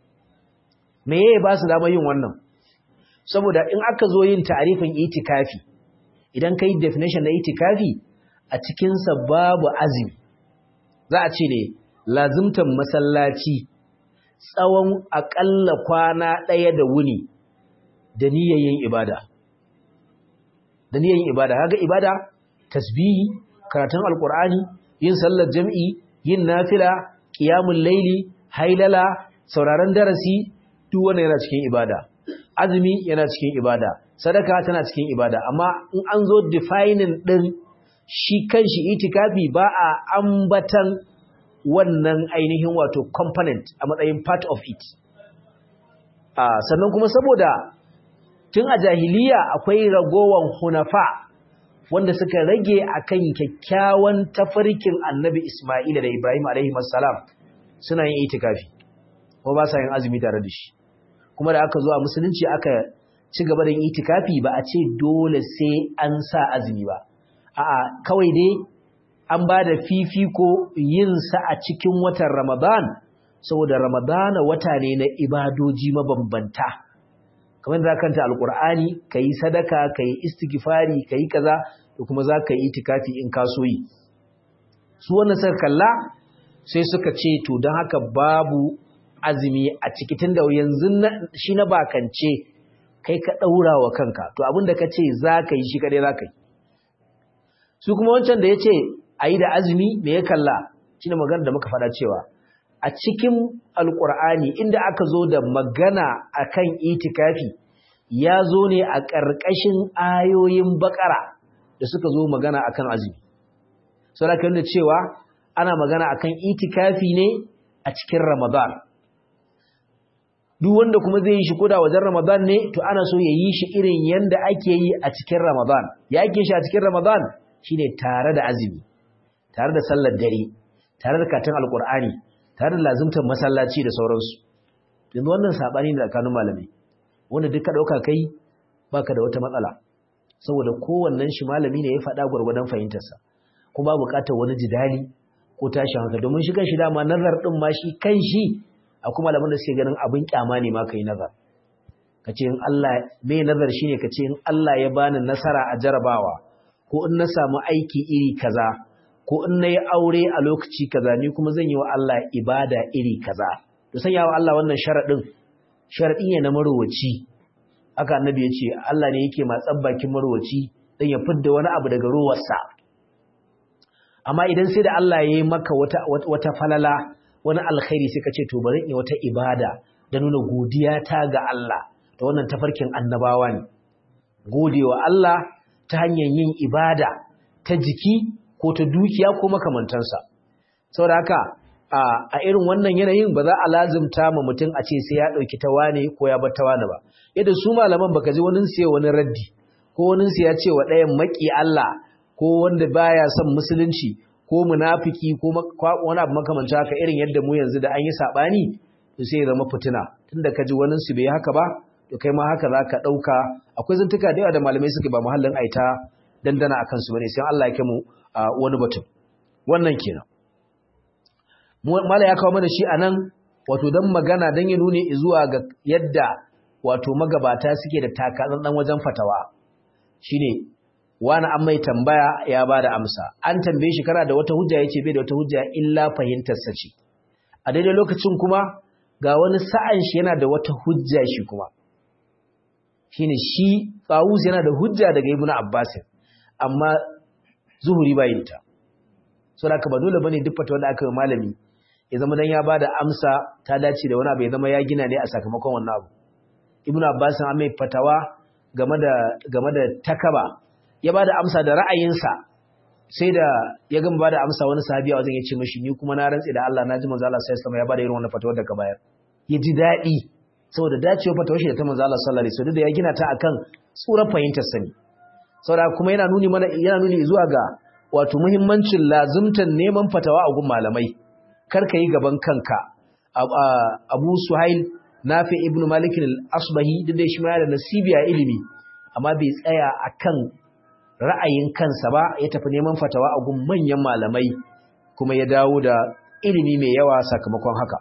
me yayi ba su dama yin wannan saboda in aka zo yin ta'arifin itikafi idan kai definition na itikafi a cikin sa babu azumi za a ce ne lazimtan masallaci tsawon akalla kwana ɗaya da wuni da niyyar yin ibada da niyyar yin ibada kaga ibada tasbihi karatun alqur'ani yin sallar jam'i yin nafila qiyamul laili hailala sauraron darasi duk wannan yana cikin ibada azumi yana cikin ibada sadaka tana cikin ibada amma in an zo defining din shi kanshi itikafi ba a ambatan wannan ainihin wato component a matsayin part of it ah sannan kuma saboda tun a jahiliya akwai ragowan hunafa wanda suka rage akan kyakkyawan tafarkin annabi Ismaila da Ibrahim alaihi salam suna yin itikafi ko ba sa yin azumi tare da shi kuma da aka zo a musulunci aka ci gaba da yin itikafi ba a ce dole sai an sa azumi ba a'a kawai dai an ba da fifiko yin sa a cikin watan Ramadan saboda Ramadana wata ne na ibadoji mabambanta kamar da kanta alkur'ani kayi sadaka kayi istighfari kayi kaza da kuma za ka yi itikafi in ka so yi su wannan suka kalla sai suka ce to don haka babu azumi a ciki tunda yanzu shi na bakance kai ka daura wa kanka to abin da ka ce za ka yi shi kadai za ka yi su kuma wancan da ya ce a yi da azumi me ya kalla shi ne magana da muka faɗa cewa a cikin alkur'ani inda aka zo da magana akan itikafi ya zo ne a ƙarƙashin ayoyin baƙara da suka zo magana akan azumi saboda kan cewa ana magana akan itikafi ne a cikin ramadan duk wanda kuma zai yi shi koda wajen ramadan ne to ana so ya yi shi irin yanda ake yi a cikin ramadan ya ake shi a cikin ramadan shine tare da azumi tare da sallar dare tare da katin alkur'ani tare da lazimtar masallaci da sauransu yanzu wannan sabani ne tsakanin malamai wanda duka dauka kai baka da wata matsala saboda kowannen shi malami ne ya faɗa gwargwadon fahimtarsa kuma buƙatar wani jidali ko tashin hankali domin shi kan shi dama nazar din ma shi kan shi akwai malaman da suke ganin abin kyama ne ma kai nazar kace in Allah me nazar shine kace in Allah ya bani nasara a jarabawa ko in na samu aiki iri kaza ko in nayi aure a lokaci kaza ni kuma zan yi wa Allah ibada iri kaza to sanya wa Allah wannan sharadin sharadi ne na marwaci haka annabi ya ce Allah ne yake matsan bakin marwaci dan ya fidda wani abu daga ruwarsa amma idan sai da Allah ya yi maka wata wata falala wani alkhairi sai ka ce to bari in wata ibada da nuna godiya ta ga Allah da wannan tafarkin annabawa ne godewa Allah ta hanyar yin ibada ta jiki ko ta dukiya ko makamantansa saboda haka a irin wannan yanayin ba za a lazimta ma mutum a ce sai ya ɗauki ta wane ko ya bar ta wane ba yadda su malaman baka ji wani sai wani raddi ko wani sai ya ce wa ɗayan maki Allah ko wanda baya son musulunci ko munafiki ko wani abu makamancin haka irin yadda mu yanzu da an yi saɓani to sai ya zama fitina tunda ka ji wani su bai haka ba to kai ma haka za ka ɗauka akwai zantuka da yawa da malamai suke ba muhallin aita dandana a kansu bane sai Allah ya kai mu wani batun wannan kenan mala ya kawo mana shi a nan wato don magana don ya nuni zuwa ga yadda wato magabata suke da takatsantsan wajen fatawa shine wani an mai tambaya ya ba da amsa an tambaye shi kana da wata hujja ya ce bai da wata hujja illa fahimtarsa ce a daidai lokacin kuma ga wani sa'an shi yana da wata hujja shi kuma shine shi tsawus yana da hujja daga ibnu abbas amma zuhuri bayin ta so da ba dole bane duk fatawa da aka yi malami ya zama dan ya bada amsa ta dace da wani abu ya zama ya gina ne a sakamakon wannan abu ibnu abbas an mai fatawa game da game da takaba ya bada amsa da ra'ayinsa sai da ya gama bada amsa wani sahabi a wajen ya ce mishi ni kuma na rantsi da Allah na ji manzo Allah sallallahu alaihi wasallam ya bada irin wannan fatawar da ka bayar ya ji daɗi saboda dacewa fatawar shi da ta manzo Allah sallallahu alaihi wasallam da ya gina ta akan tsuran fahimtar sani saboda kuma yana nuni mana yana nuni zuwa ga wato muhimmancin lazumtan neman fatawa a gun malamai kar ka yi gaban kanka Abu Suhail Nafi ibn Malik al-Asbahi duk da shi ma da nasibi a ilimi amma bai tsaya akan ra'ayin kansa ba ya tafi neman fatawa a gun manyan malamai kuma ya dawo da ilimi mai yawa sakamakon haka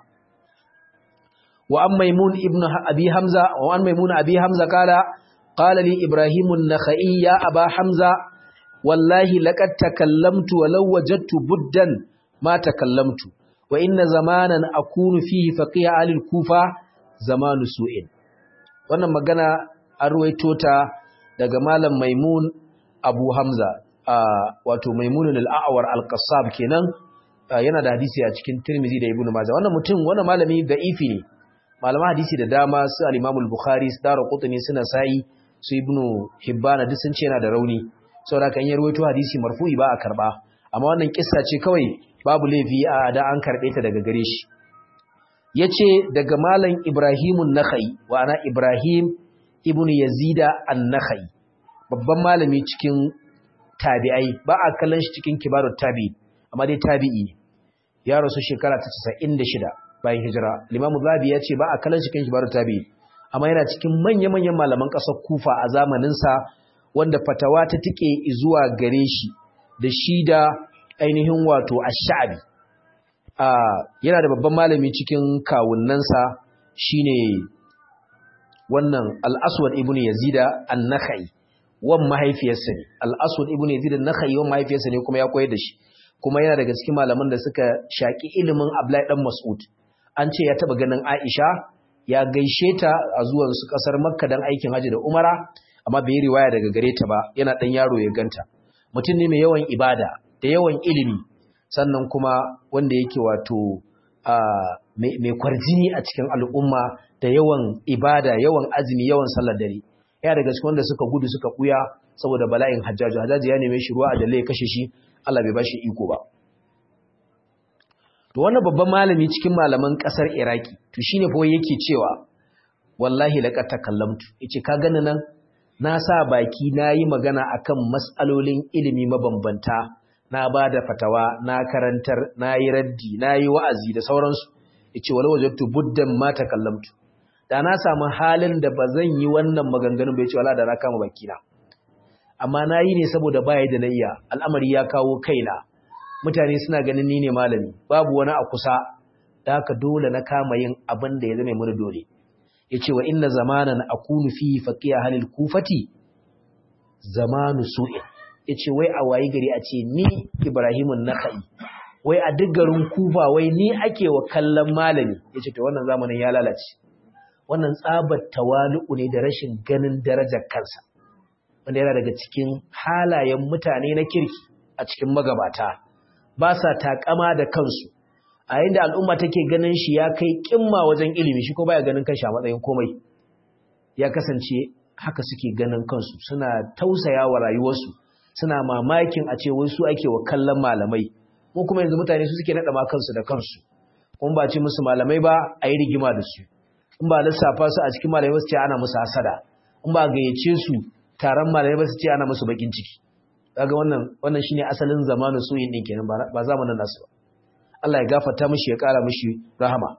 wa an maimun ibn abi hamza wa an maimun abi hamza kala qala li ibrahim an-nakhai ya aba hamza wallahi laqad takallamtu walau wajadtu buddan ma takallamtu wa inna zamanan akunu fihi faqiha alil kufa zamanu su'in wannan magana an ruwaito ta daga malam maimun abu hamza wato maimunun al'awar al-qassab kenan yana da hadisi a cikin tirmizi da ibnu majah wannan mutum wannan malami da'ifi ne malaman hadisi da dama su al-imam al-bukhari su daro qutni suna sai su ibnu hibban duk sun ce yana da rauni saboda kan yi ruwaito hadisi marfu'i ba a karba amma wannan kissa ce kawai babu laifi a da an karbe ta daga gare shi yace daga malam ibrahimun nakhai wa ana ibrahim ibnu yazida an-nakhai babban malami cikin tabi'ai ba a kallon shi cikin kibarut tabi'i amma dai tabi'i ne ya rasu shekara ta 96 bayan hijira limamu zabi ya ce ba a kallon shi cikin kibarut tabi'i amma yana cikin manya-manyan malaman ƙasar kufa a zamaninsa wanda fatawa ta tike zuwa gare shi da shi da ainihin wato ash-sha'bi yana da babban malami cikin kawunnansa shine wannan al-aswad ibnu yazida an-nakhai wan mahaifiyarsa ne al-aswad ibnu yazida an-nakhai wan mahaifiyarsa ne kuma ya koyar da shi kuma yana daga cikin malaman da suka shaki ilimin Abdullahi dan Mas'ud an ce ya taba ganin Aisha ya gaishe ta a zuwan su kasar Makka dan aikin haji da Umara amma bai riwaya daga gare ta ba yana dan yaro ya ganta mutum ne mai yawan ibada da yawan ilimi sannan kuma wanda yake wato mai kwarjini a cikin al'umma da yawan ibada yawan azumi yawan sallar dare ya daga cikin wanda suka gudu suka kuya saboda bala'in hajjaju hajjaji ya neme shi ruwa a jalle ya kashe shi Allah bai bashi iko ba to wannan babban malami cikin malaman kasar Iraki to shine fa yake cewa wallahi laqad takallamtu yace ka gani nan na sa baki nayi magana akan mas'alolin ilimi mabambanta na bada fatawa na karantar nayi raddi nayi wa'azi da sauransu yace wala wajadtu buddan ma takallamtu da na samu halin da bazan yi wannan maganganun bai ce wala da na kama baki na amma nayi ne saboda baya da nayya al'amari ya kawo kaina mutane suna ganin ni ne malami babu wani a kusa da haka dole na kama yin abin da ya zama mini dole yace wa inna zamanan akunu fi faqiya halil kufati zamanu su'in yace wai a wayi gari a ce ni Ibrahimun Nakhai wai a duk garin Kufa wai ni ake wa kallon malami yace to wannan zamanin ya lalace wannan tsabar tawalu'u ne da rashin ganin darajar kansa wanda yana daga cikin halayen mutane na kirki a cikin magabata ba sa takama da kansu a yayin da al'umma take ganin shi ya kai kimma wajen ilimi shi ko baya ganin kanshi a matsayin komai ya kasance haka suke ganin kansu suna tausaya wa rayuwarsu suna mamakin a ce wai su ake wa kallon malamai mu kuma yanzu mutane su suke naɗa ma kansu da kansu kuma ba ce musu malamai ba a yi rigima da su in ba lissafa su a cikin malamai su ce ana musu hasada in ba gayyace su taron malamai ba su ce ana musu bakin ciki kaga wannan wannan shine asalin zamanin soyin din kenan ba zamanin nasu ba Allah ya gafarta mishi ya kara mishi rahama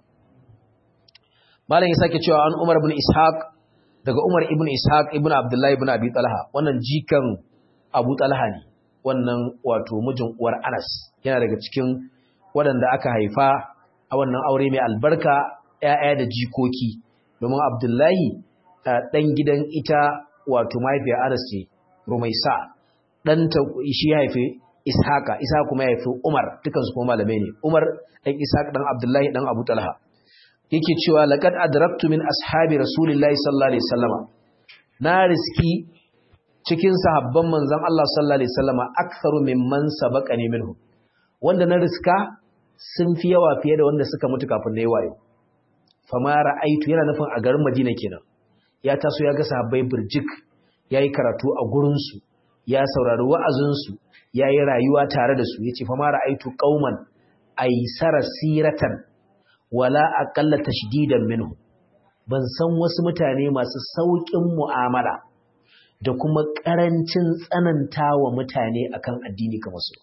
malam ya sake cewa an Umar ibn Ishaq daga Umar ibn Ishaq ibn Abdullah ibn Abi Talha wannan jikan Abu Talha ne wannan wato mijin uwar Anas yana daga cikin waɗanda aka haifa a wannan aure mai albarka ƴaƴa da jikoki domin Abdullahi ɗan gidan ita wato mahaifiyar Anas ce Rumaisa ɗanta shi ya haifi Ishaqa Ishaq kuma ya haifi Umar dukansu kuma malamai ne Umar ɗan Ishaq ɗan Abdullahi ɗan Abu Talha yake cewa laqad adraktu min ashabi rasulillahi sallallahu alaihi wasallama na riski cikin sahabban manzon Allah sallallahu alaihi wasallama aktharu mimman sabaqani minhu wanda na riska sun fi yawa fiye da wanda suka mutu kafin nayi wayo fama ra'aitu yana nufin a garin Madina kenan ya taso ya ga sahabbai burjik yayi karatu a gurin su ya saurari wa'azin su yayi rayuwa tare da su yace fama ra'aitu qauman aysara siratan wala aqalla tashdidan minhu ban san wasu mutane masu saukin mu'amala da kuma karancin tsanantawa mutane akan addini kamar su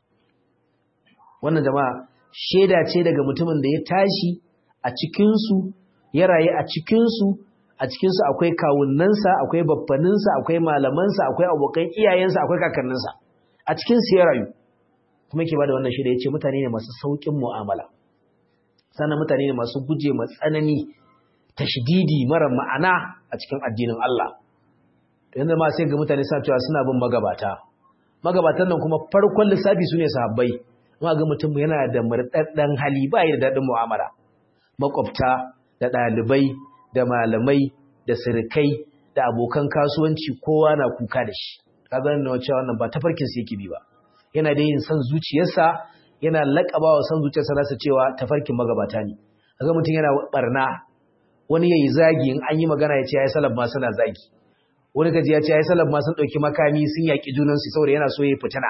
wannan jama'a sheda ce daga mutumin da ya tashi a cikin su ya rayu a cikin su a cikin su akwai kawunnansa akwai baffaninsa akwai malamansa akwai abokan iyayensa akwai kakanninsa a cikin su ya rayu kuma yake bada wannan sheda yace mutane ne masu saukin mu'amala sannan mutane ne masu guje ma tsanani tashdidi mara ma'ana a cikin addinin Allah to yanzu ma sai ga mutane suna cewa suna bin magabata magabatan nan kuma farkon lissafi su ne sahabbai ma ga mutum yana da murdaddan hali ba yi da dadin mu'amala makwabta da ɗalibai da malamai da sirikai da abokan kasuwanci kowa na kuka da shi kaga nan cewa wannan ba tafarkin sa yake bi ba yana da yin san zuciyarsa yana laƙaba wa san zuciyarsa nasa cewa tafarkin magabata ne kaga mutum yana barna wani yayi zagi in an yi magana ya ce yayi salaf ma suna zagi wani kaji ya ce yayi salaf ma sun dauki makami sun yaki junan su saboda yana so yayi fitina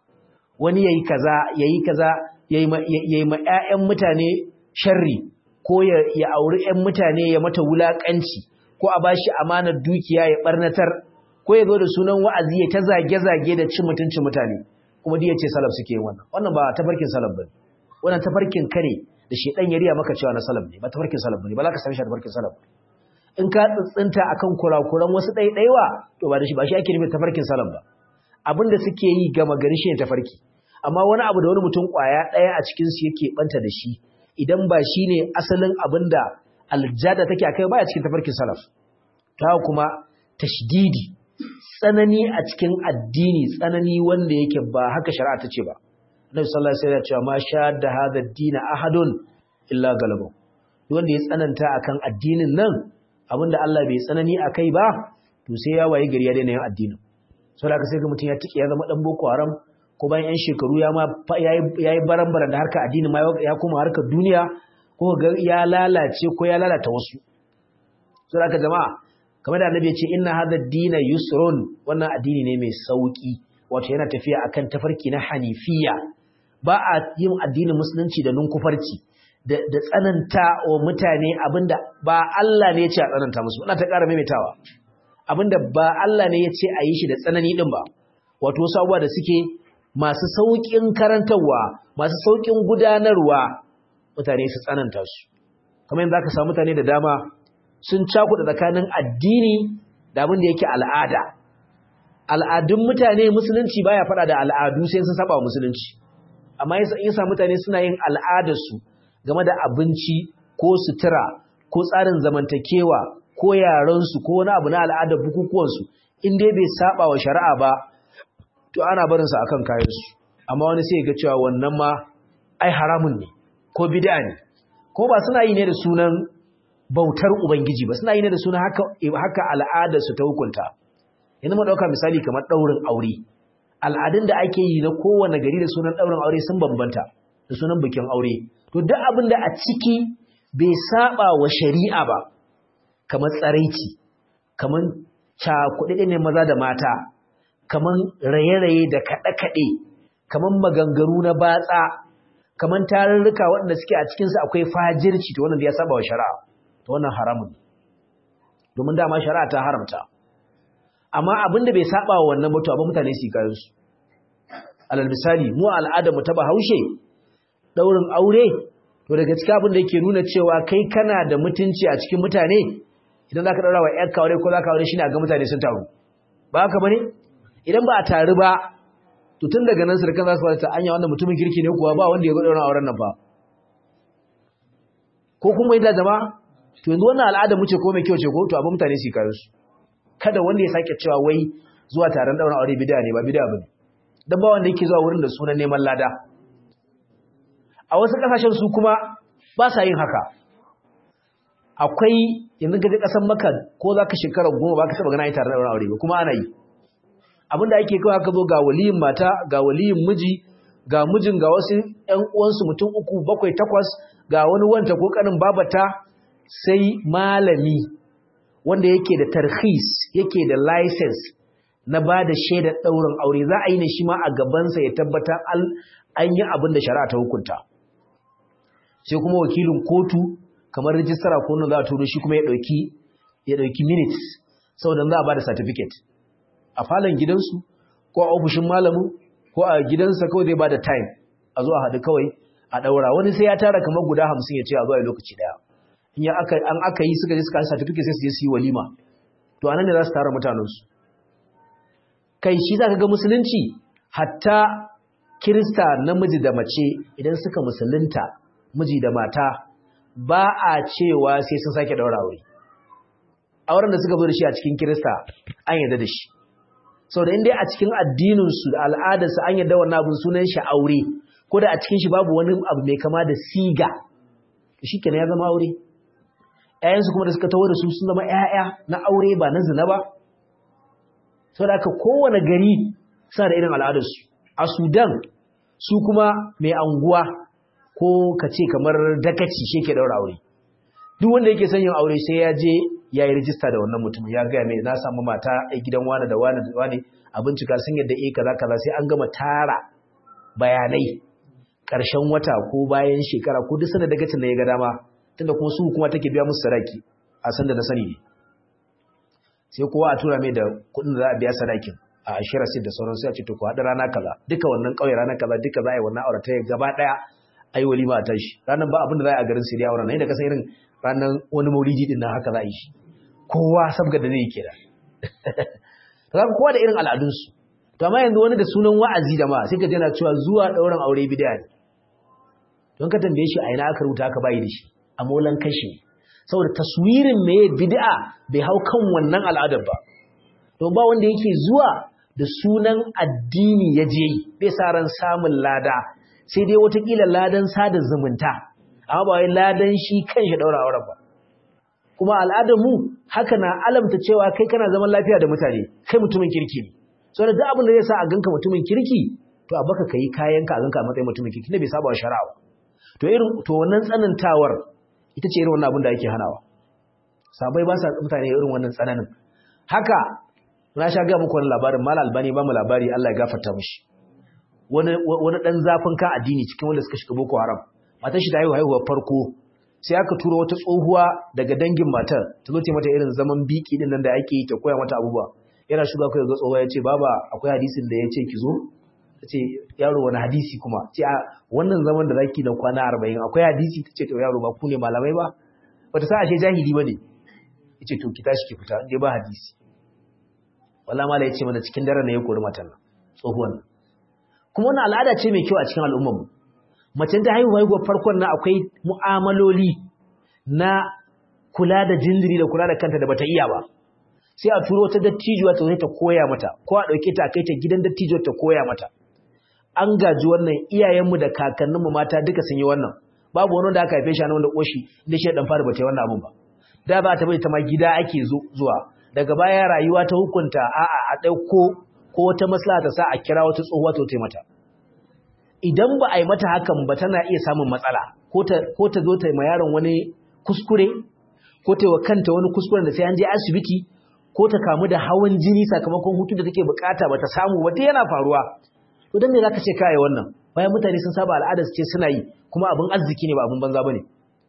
wani yayi kaza yayi kaza yayi ma yayi ma ƴaƴan mutane sharri ko ya ya auri ƴan mutane ya mata wulakanci ko a bashi amanar dukiya ya barnatar ko ya zo da sunan wa'azi ya ta zage zage da cin mutuncin mutane kuma duk yace salaf suke yin wannan wannan ba tafarkin salaf bane wannan tafarkin kare da shedan ya riya maka cewa na salaf ne ba tafarkin salaf bane ba za ka san shi tafarkin salaf in ka tsintsinta akan kurakuran wasu ɗaiɗaiwa to ba da shi ba shi ake nufin tafarkin salaf ba abinda suke yi gama gari shi ne tafarki amma wani abu da wani mutum kwaya ɗaya a cikin su yake banta da shi idan ba shi ne asalin abinda aljada take akai baya cikin tafarkin salaf ta kuma tashdidi tsanani a cikin addini tsanani wanda yake ba haka shari'a ta ce ba Annabi sallallahu alaihi wasallam ya ce ma sha da hada dina ahadun illa galabu wanda ya tsananta akan addinin nan abinda Allah bai tsanani akai ba to sai ya waye gari ya daina yin addinin saboda haka sai ga mutum ya tike ya zama dan boko haram ko bayan yan shekaru ya ma yayi yayi baran-baran da harka addini ma ya kuma harkar duniya ko ga ya lalace ko ya lalata wasu saboda haka jama'a kamar da annabi ya ce inna hadha ad-dina yusrun wannan addini ne mai sauki wato yana tafiya akan tafarki na hanifiya ba a yin addinin musulunci da nunkufarci da da tsananta wa mutane abinda ba Allah ne ya ce a tsananta musu ina ta ƙara maimaitawa abinda ba Allah ne ya ce a yi shi da tsanani din ba wato wasu abubuwa da suke masu sauƙin karantarwa masu sauƙin gudanarwa mutane su tsananta su kamar yadda aka samu mutane da dama sun cakuɗa tsakanin addini da abin da yake al'ada al'adun mutane musulunci baya faɗa da al'adu sai sun saba musulunci amma yasa mutane suna yin al'adarsu game da abinci ko sutura ko tsarin zamantakewa ko yarensu ko wani abu na al'adar bukukuwansu in dai bai saba wa shari'a ba to ana barinsa akan kayansu amma wani sai ga cewa wannan ma ai haramun ne ko bid'a ne ko ba suna yi ne da sunan bautar ubangiji ba suna yi ne da sunan haka haka al'adar su ta hukunta yanzu mu dauka misali kamar daurin aure al'adun da ake yi na kowane gari da sunan daurin aure sun bambanta da sunan bikin aure to duk abin da a ciki bai saba wa shari'a ba kamar tsaraici kamar cakuɗe ne maza da mata kamar raye-raye da kaɗe-kaɗe kamar maganganu na batsa kamar tarurruka waɗanda suke a cikinsu akwai fajirci to wannan da ya saba wa shari'a to wannan haramun domin dama shari'a ta haramta amma abinda bai saba wa wannan mutu abin mutane su kayan su alal misali mu al'ada mu ta bahaushe daurin aure to daga cikin abin da yake nuna cewa kai kana da mutunci a cikin mutane idan zaka daura wa ƴar aure ko zaka aure shine a ga mutane sun taru ba haka bane idan ba a taru ba to tun daga nan surkan za su fara ta anya wannan mutumin kirki ne kuwa ba wanda ya ga auren nan ba ko kuma yadda jama'a to yanzu wannan al'ada mu ce ko mai kyau ce ko to abin mutane su kayan su kada wanda ya sake cewa wai zuwa taron daura aure bid'a ne ba bid'a bane dan ba wanda yake zuwa wurin da sunan neman lada a wasu kasashen su kuma ba sa yin haka akwai yanzu gaje kasan Makka ko zaka shekara goma ba ka taba gana yi taron daura aure ba kuma ana yi abinda ake kawai aka zo ga waliyin mata ga waliyin miji ga mijin ga wasu ƴan uwansu mutum uku bakwai takwas ga wani wanta ko kanin babata sai malami wanda yake da tarhis yake da license na ba da shaidar ɗaurin aure za a yi ne shi ma a gabansa ya tabbatar an yi abin da shari'a ta hukunta sai kuma wakilin kotu kamar rijistara ko za a turo shi kuma ya ɗauki ya ɗauki minutes saboda za a ba da certificate a falon gidansu ko a ofishin malamin ko a gidansa kawai zai ba da time a zo a haɗu kawai a ɗaura wani sai ya tara kamar guda hamsin ya ce a zo a lokaci ɗaya in an aka yi suka je suka yi certificate sai su je su yi walima to anan ne za su tara mutanensu kai shi za ka ga musulunci hatta kirista namiji da mace idan suka musulunta miji da mata ba a cewa sai sun sake daura aure auren da suka zo da shi a cikin kirista an yarda da shi sau da inda a cikin addininsu da al'adarsu an yarda wannan abin sunan shi aure ko da a cikin shi babu wani abu mai kama da siga shi kenan ya zama aure ‘ya'yansu kuma da suka tawo da su sun zama ‘ya'ya na aure ba na zina ba sau da aka kowane gari suna da irin al'adarsu a sudan su kuma mai anguwa ko ka ce kamar dakaci shi ke daura aure duk wanda yake son yin aure sai ya je ya yi rijista da wannan mutum ya gaya mai na samu mata a gidan wane da wane da wane a bincika sun yadda e kaza kaza sai an gama tara bayanai ƙarshen wata ko bayan shekara ko duk sanar dagacin da ya ga dama tunda kuma su kuma take biya musu sadaki a san da na sani ne sai kowa a tura mai da kuɗin da za a biya sadakin a ashirar sai da sauran sai a ce to ku haɗa rana kaza duka wannan ƙauye rana kaza duka za a yi wannan aure ta gaba ɗaya a yi walima a tashi ranar ba abin da za a yi a garin sai dai auren nan da kasan irin ranar wani maulidi din nan haka za a yi shi kowa sabga da zai kira to za kowa da irin al'adunsu to amma yanzu wani da sunan wa'azi da ma sai ka jana cewa zuwa ɗaurin aure bidiya ne don ka tambaye shi a ina aka rubuta aka bayi da shi a molan kashi saboda taswirin meye bid'a bai hau kan wannan al'adar ba to ba wanda yake zuwa da sunan addini ya je bai sa ran samun lada sai dai watakila ladan sada zumunta amma ba wai ladan shi kanshi daura auren ba kuma al'adar mu haka na alamta cewa kai kana zaman lafiya da mutane kai mutumin kirki ne saboda duk abin da zai sa a ganka mutumin kirki to a baka kai kayanka a ganka a matsayin mutumin kirki ne bai saba wa shari'a to irin to wannan tsanantawar ita ce irin wannan abin da ake hanawa sabai ba sa mutane irin wannan tsananin haka na sha ga muku wani labarin mal albani ba mu labari Allah ya gafarta mishi wani wani dan zafin ka addini cikin wanda suka shiga boko haram matar shi ta haihu haihuwar farko sai aka tura wata tsohuwa daga dangin matar ta zo ta mata irin zaman biki din nan da ake yi ta koya mata abubuwa yana shiga kai ga tsohuwa ya ce baba akwai hadisin da ya ce ki zo ta ce yaro wani hadisi kuma ce a wannan zaman da zaki da kwana arba'in akwai hadisi ta ce to yaro ba ku ne malamai ba bata sa ashe jahili ba ne ya ce to ki tashi ki fita inda ba hadisi wallah mala ya ce mana cikin daren na ya kori matan nan tsohuwan kuma wannan al'ada ce mai kyau a cikin al'ummar mu macen ta haihuwa haihuwar farkon na akwai mu'amaloli na kula da jinjiri da kula da kanta da bata iya ba sai a turo ta dattijuwa ta zai ta koya mata ko a ɗauke ta a kai ta gidan dattijuwa ta koya mata an gaji wannan iyayenmu da kakanninmu mata duka sun yi wannan babu wani wanda aka haife shi a wanda koshi inda shi dan fara bata yi wannan abun ba da ba ta bai ta ma gida ake zuwa daga baya rayuwa ta hukunta a'a a ɗauko ko wata maslaha ta sa a kira wata tsohuwa ta ta mata idan ba a yi mata hakan ba tana iya samun matsala ko ta zo ta yi ma yaron wani kuskure ko ta yi wa kanta wani kuskuren da sai an je asibiti ko ta kamu da hawan jini sakamakon hutu da take bukata ba ta samu ba yana faruwa to dan me zaka ce kai wannan bayan mutane sun saba al'adar su ce suna yi kuma abin arziki ne ba abin banza bane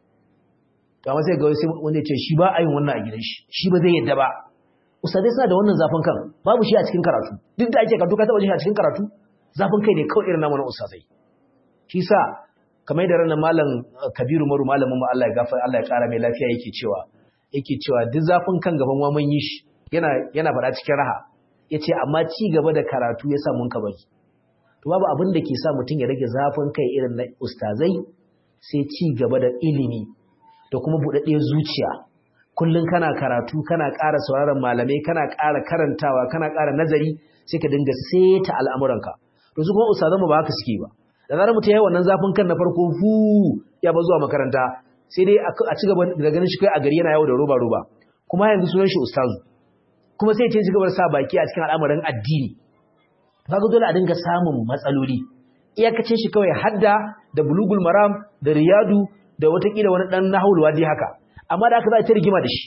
to amma sai ga sai wanda ya ce shi ba a yin wannan a gidan shi shi ba zai yadda ba ustadai suna da wannan zafin kan babu shi a cikin karatu duk da ake karatu ka taba shi a cikin karatu zafin kai ne kawai irin namu na ustadai shi sa kamar da ranar malam kabiru maru malamin mu Allah ya gafa Allah ya kara mai lafiya yake cewa yake cewa duk zafin kan gaban wa mun yi shi yana yana faɗa cikin raha yace amma ci gaba da karatu yasa mun ka bari to babu abin da ke sa mutum ya rage zafin kai irin na ustazai sai ci gaba da ilimi da kuma buɗaɗɗiyar zuciya kullum kana karatu kana ƙara sauraron malamai kana ƙara karantawa kana ƙara nazari sai ka dinga seta al'amuranka to su kuma ustazan mu ba haka suke ba da zarar mutum ya yi wannan zafin kan na farko hu ya ba zuwa makaranta sai dai a ci gaba da ganin shi kai a gari yana yawo da roba roba kuma yanzu sunan shi ustazu kuma sai ce ci gaba da sa baki a cikin al'amarin addini kaga dole a dinga samun matsaloli iyakacin shi kawai hadda da bulugul maram da riyadu da watakila wani dan nahul wadi haka amma da aka za a ta rigima da shi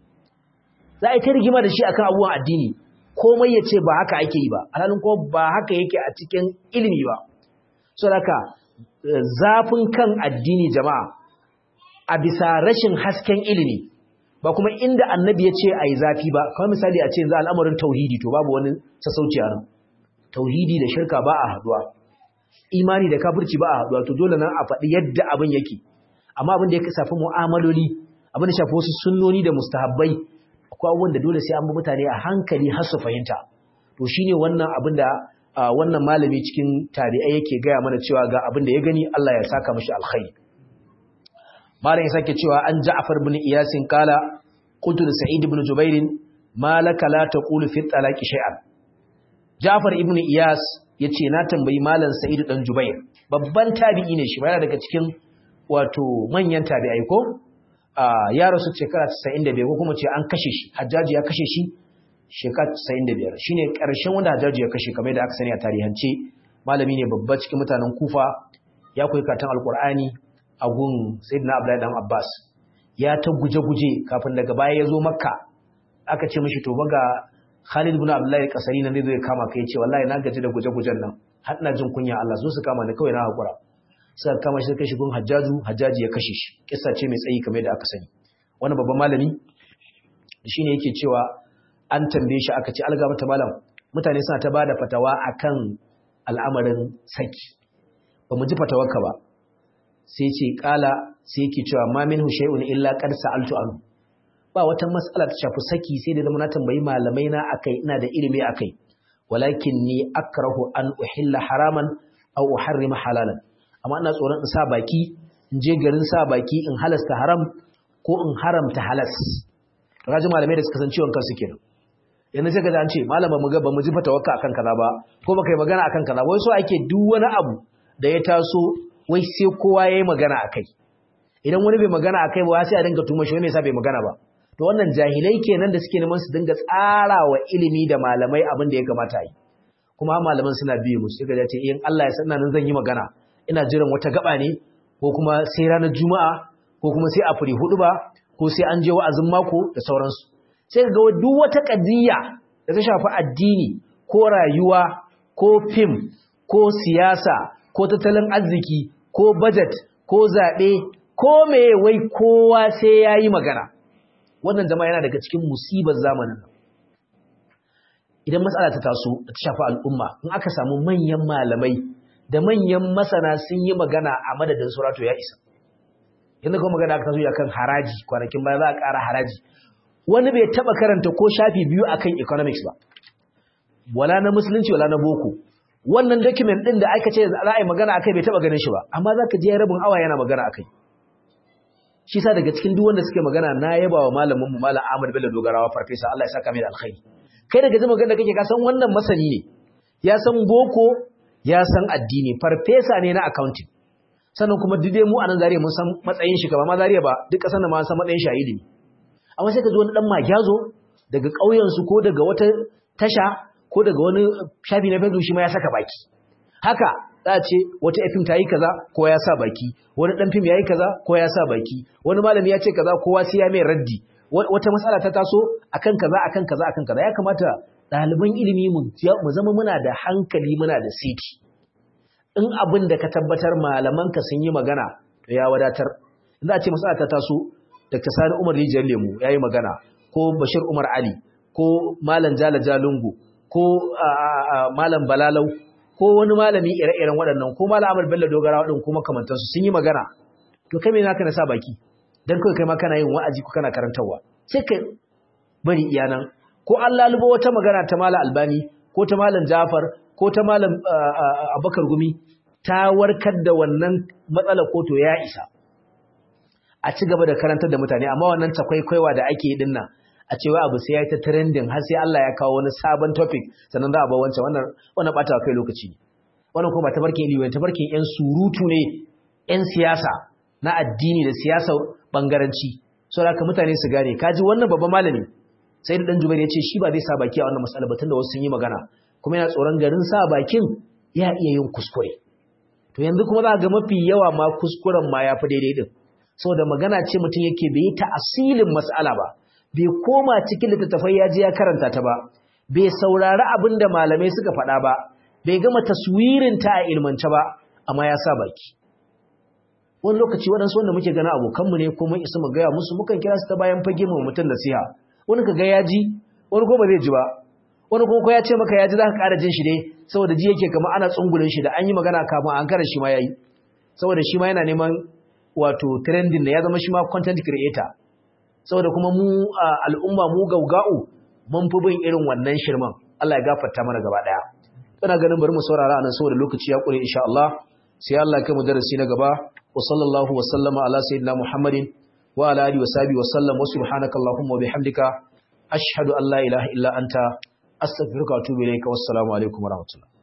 za a ta rigima da shi akan abubuwan addini komai ya ce ba haka ake yi ba alhalin kuma ba haka yake a cikin ilimi ba so haka zafin kan addini jama'a a bisa rashin hasken ilimi ba kuma inda annabi ya ce a yi zafi ba kawai misali a ce za al'amarin tauhidi to babu wani sassauci a nan tauhidi da shirka ba a haduwa imani da kafirci ba a haduwa to dole nan a faɗi yadda abin yake amma abin da ya shafi mu'amaloli abin da shafi wasu sunnoni da mustahabbai akwai abubuwan da dole sai an bi mutane a hankali har su fahimta to shine wannan abin da wannan malami cikin tabi'ai yake gaya mana cewa ga abin da ya gani Allah ya saka mishi alkhairi malam ya sake cewa an Ja'far ibn Iyas kala qultu Sa'id ibn Jubair ma laka la taqulu fi talaqi shay'an Ja'far ibn Iyas yace na tambayi malam Sa'id dan Jubair babban tabi'i ne shi ba daga cikin wato manyan tabi'ai ko ya rasu shekara 95 ko kuma ce an kashe shi Hajjaji ya kashe shi shekara 95 shine karshen wanda Hajjaji ya kashe kamar da aka sani a tarihance malami ne babba cikin mutanen Kufa ya koyi karatun Alkur'ani a gun Sayyidina Abdullahi dan Abbas ya ta guje-guje kafin daga baya ya zo Makka aka ce mishi to baga Khalid ibn Abdullahi Kasari nan zai zo ya kama kai ce wallahi na gaji da guje-gujen nan har ina jin kunya Allah zo su kama ni kawai na hakura suka kama shi kai shi gun Hajjaju Hajjaji ya kashe shi kissa ce mai tsayi kamar da aka sani wani babban malami shine yake cewa an tambaye shi aka ce alga mata malam mutane suna ta bada fatawa akan al'amarin saki ba mu ji fatawarka ba sai ce kala sai yake cewa ma minhu shay'un illa qad sa'altu anhu ba wata mas'ala ta shafi saki sai da zama na tambayi malamai na akai ina da ilimi akai walakin ni akrahu an uhilla haraman aw uharrima halalan amma ina tsoron in sa baki in je garin sa baki in halasta haram ko in haramta halas kaji malamai da suka san ciwon kansu kenan yanzu sai kaza an ce malama mu ga ba mu ji fatawakka akan kaza ba ko baka yi magana akan kaza wai so ake duk wani abu da ya taso wai sai kowa yayi magana akai idan wani bai magana akai ba sai a dinga tuma shi wai me yasa bai magana ba to wannan jahilai kenan da suke neman su dinga tsara wa ilimi da malamai abin da ya kamata yi kuma malaman suna biye musu sai ga ce in Allah ya san nan zan yi magana ina jiran wata gaba ne ko kuma sai ranar juma'a ko kuma sai a furi hudu ba ko sai an je wa'azin mako da sauransu sai ga duk wata kadiyya da ta shafi addini ko rayuwa ko fim ko siyasa ko tattalin arziki ko budget ko zaɓe ko meye wai kowa sai ya yi magana wannan jama'a yana daga cikin musibar zamanin nan idan matsala ta taso da ta shafi al'umma in aka samu manyan malamai da manyan masana sun yi magana a madadin surato ya isa yanzu kuma magana aka taso ya kan haraji kwanakin baya za a ƙara haraji wani bai taɓa karanta ko shafi biyu akan economics ba wala na musulunci wala na boko wannan document din da aka ce za a yi magana akai bai taba ganin shi ba amma zaka je rabin awa yana magana akai shi sa daga cikin duk wanda suke magana na yaba wa malamin mu malam Ahmad Bello Dogarawa farfesa Allah ya saka mai da alkhairi kai daga jin magana da kake ka san wannan masani ne ya san boko ya san addini farfesa ne na accounting sannan kuma duk dai mu a nan zariya mun san matsayin shi ba ma zariya ba duk kasan da ma san matsayin shi a ilimi amma sai ka ji wani dan magyazo daga ƙauyen su ko daga wata tasha ko daga wani shafi na Facebook shi ma ya saka baki haka za a ce wata fim ta yi kaza ko ya sa baki wani dan fim ya yi kaza ko ya sa baki wani malami ya ce kaza kowa sai ya mai raddi wata matsala ta taso akan kaza akan kaza akan kaza ya kamata ɗaliban ilimi mu zama muna da hankali muna da siti in abin da ka tabbatar malamanka sun yi magana to ya wadatar za a ce matsala ta taso Dr. Sani Umar Rijiyar Lemu ya yi magana ko Bashir Umar Ali ko Malam Jala Jalungu ko Malam Balalau ko wani malami ire-iren waɗannan ko Malam Ahmad Bello Dogara waɗin kuma kamantansu sun yi magana to kai me naka na sa baki dan kawai kai ma kana yin wa'azi ko kana karantarwa sai kai bari iyanan ko an lalubo wata magana ta Malam Albani ko ta Malam Jafar ko ta Malam Abubakar Gumi ta warkar da wannan matsalar ko to ya isa a ci gaba da karantar da mutane amma wannan takwaikwaiwa da ake yi dinnan a cewa abu sai ya yi ta trending har sai Allah ya kawo wani sabon topic sannan za a bar wancan wannan wannan bata kai lokaci ne wannan kuma tabarkin ilimi tabarkin yan surutu ne yan siyasa na addini da siyasa bangaranci saboda haka mutane su gane kaji wannan babban malami sai da dan Jubair ya ce shi ba zai sa baki a wannan mas'ala ba tunda wasu sun yi magana kuma yana tsoron garin sa bakin ya iya yin kuskure to yanzu kuma za ga mafi yawa ma kuskuren ma ya fi daidai din saboda magana ce mutum yake bai ta asilin mas'ala ba bai koma cikin littattafai ya je ya karanta ta ba bai saurari abin da malamai suka faɗa ba bai gama taswirin ta a ilmance ba amma ya sa baki wani lokaci waɗansu wanda muke gana abokanmu ne ko mun isa mu gaya musu mukan kira su ta bayan fage mu mutum nasiha wani ka ga ya ji wani ko ba zai ji ba wani ko ya ce maka ya ji za ka ƙara jin shi ne saboda ji yake kama ana tsungulin shi da an yi magana kafin an kara shi ma ya yi saboda shi ma yana neman wato trending da ya zama shi ma content creator saboda kuma mu al'umma mu gauga'u mun fi bin irin wannan shirman Allah ya gafarta mana gaba daya ina ganin bari mu saurara anan saboda lokaci ya kure insha Allah sai Allah ya kai mu darasi na gaba wa sallallahu wa sallama ala sayyidina Muhammadin wa ala alihi wa sahbihi wa sallam wa subhanaka allahumma wa bihamdika ashhadu an la ilaha illa anta astaghfiruka wa atubu ilayka wassalamu alaikum wa rahmatullah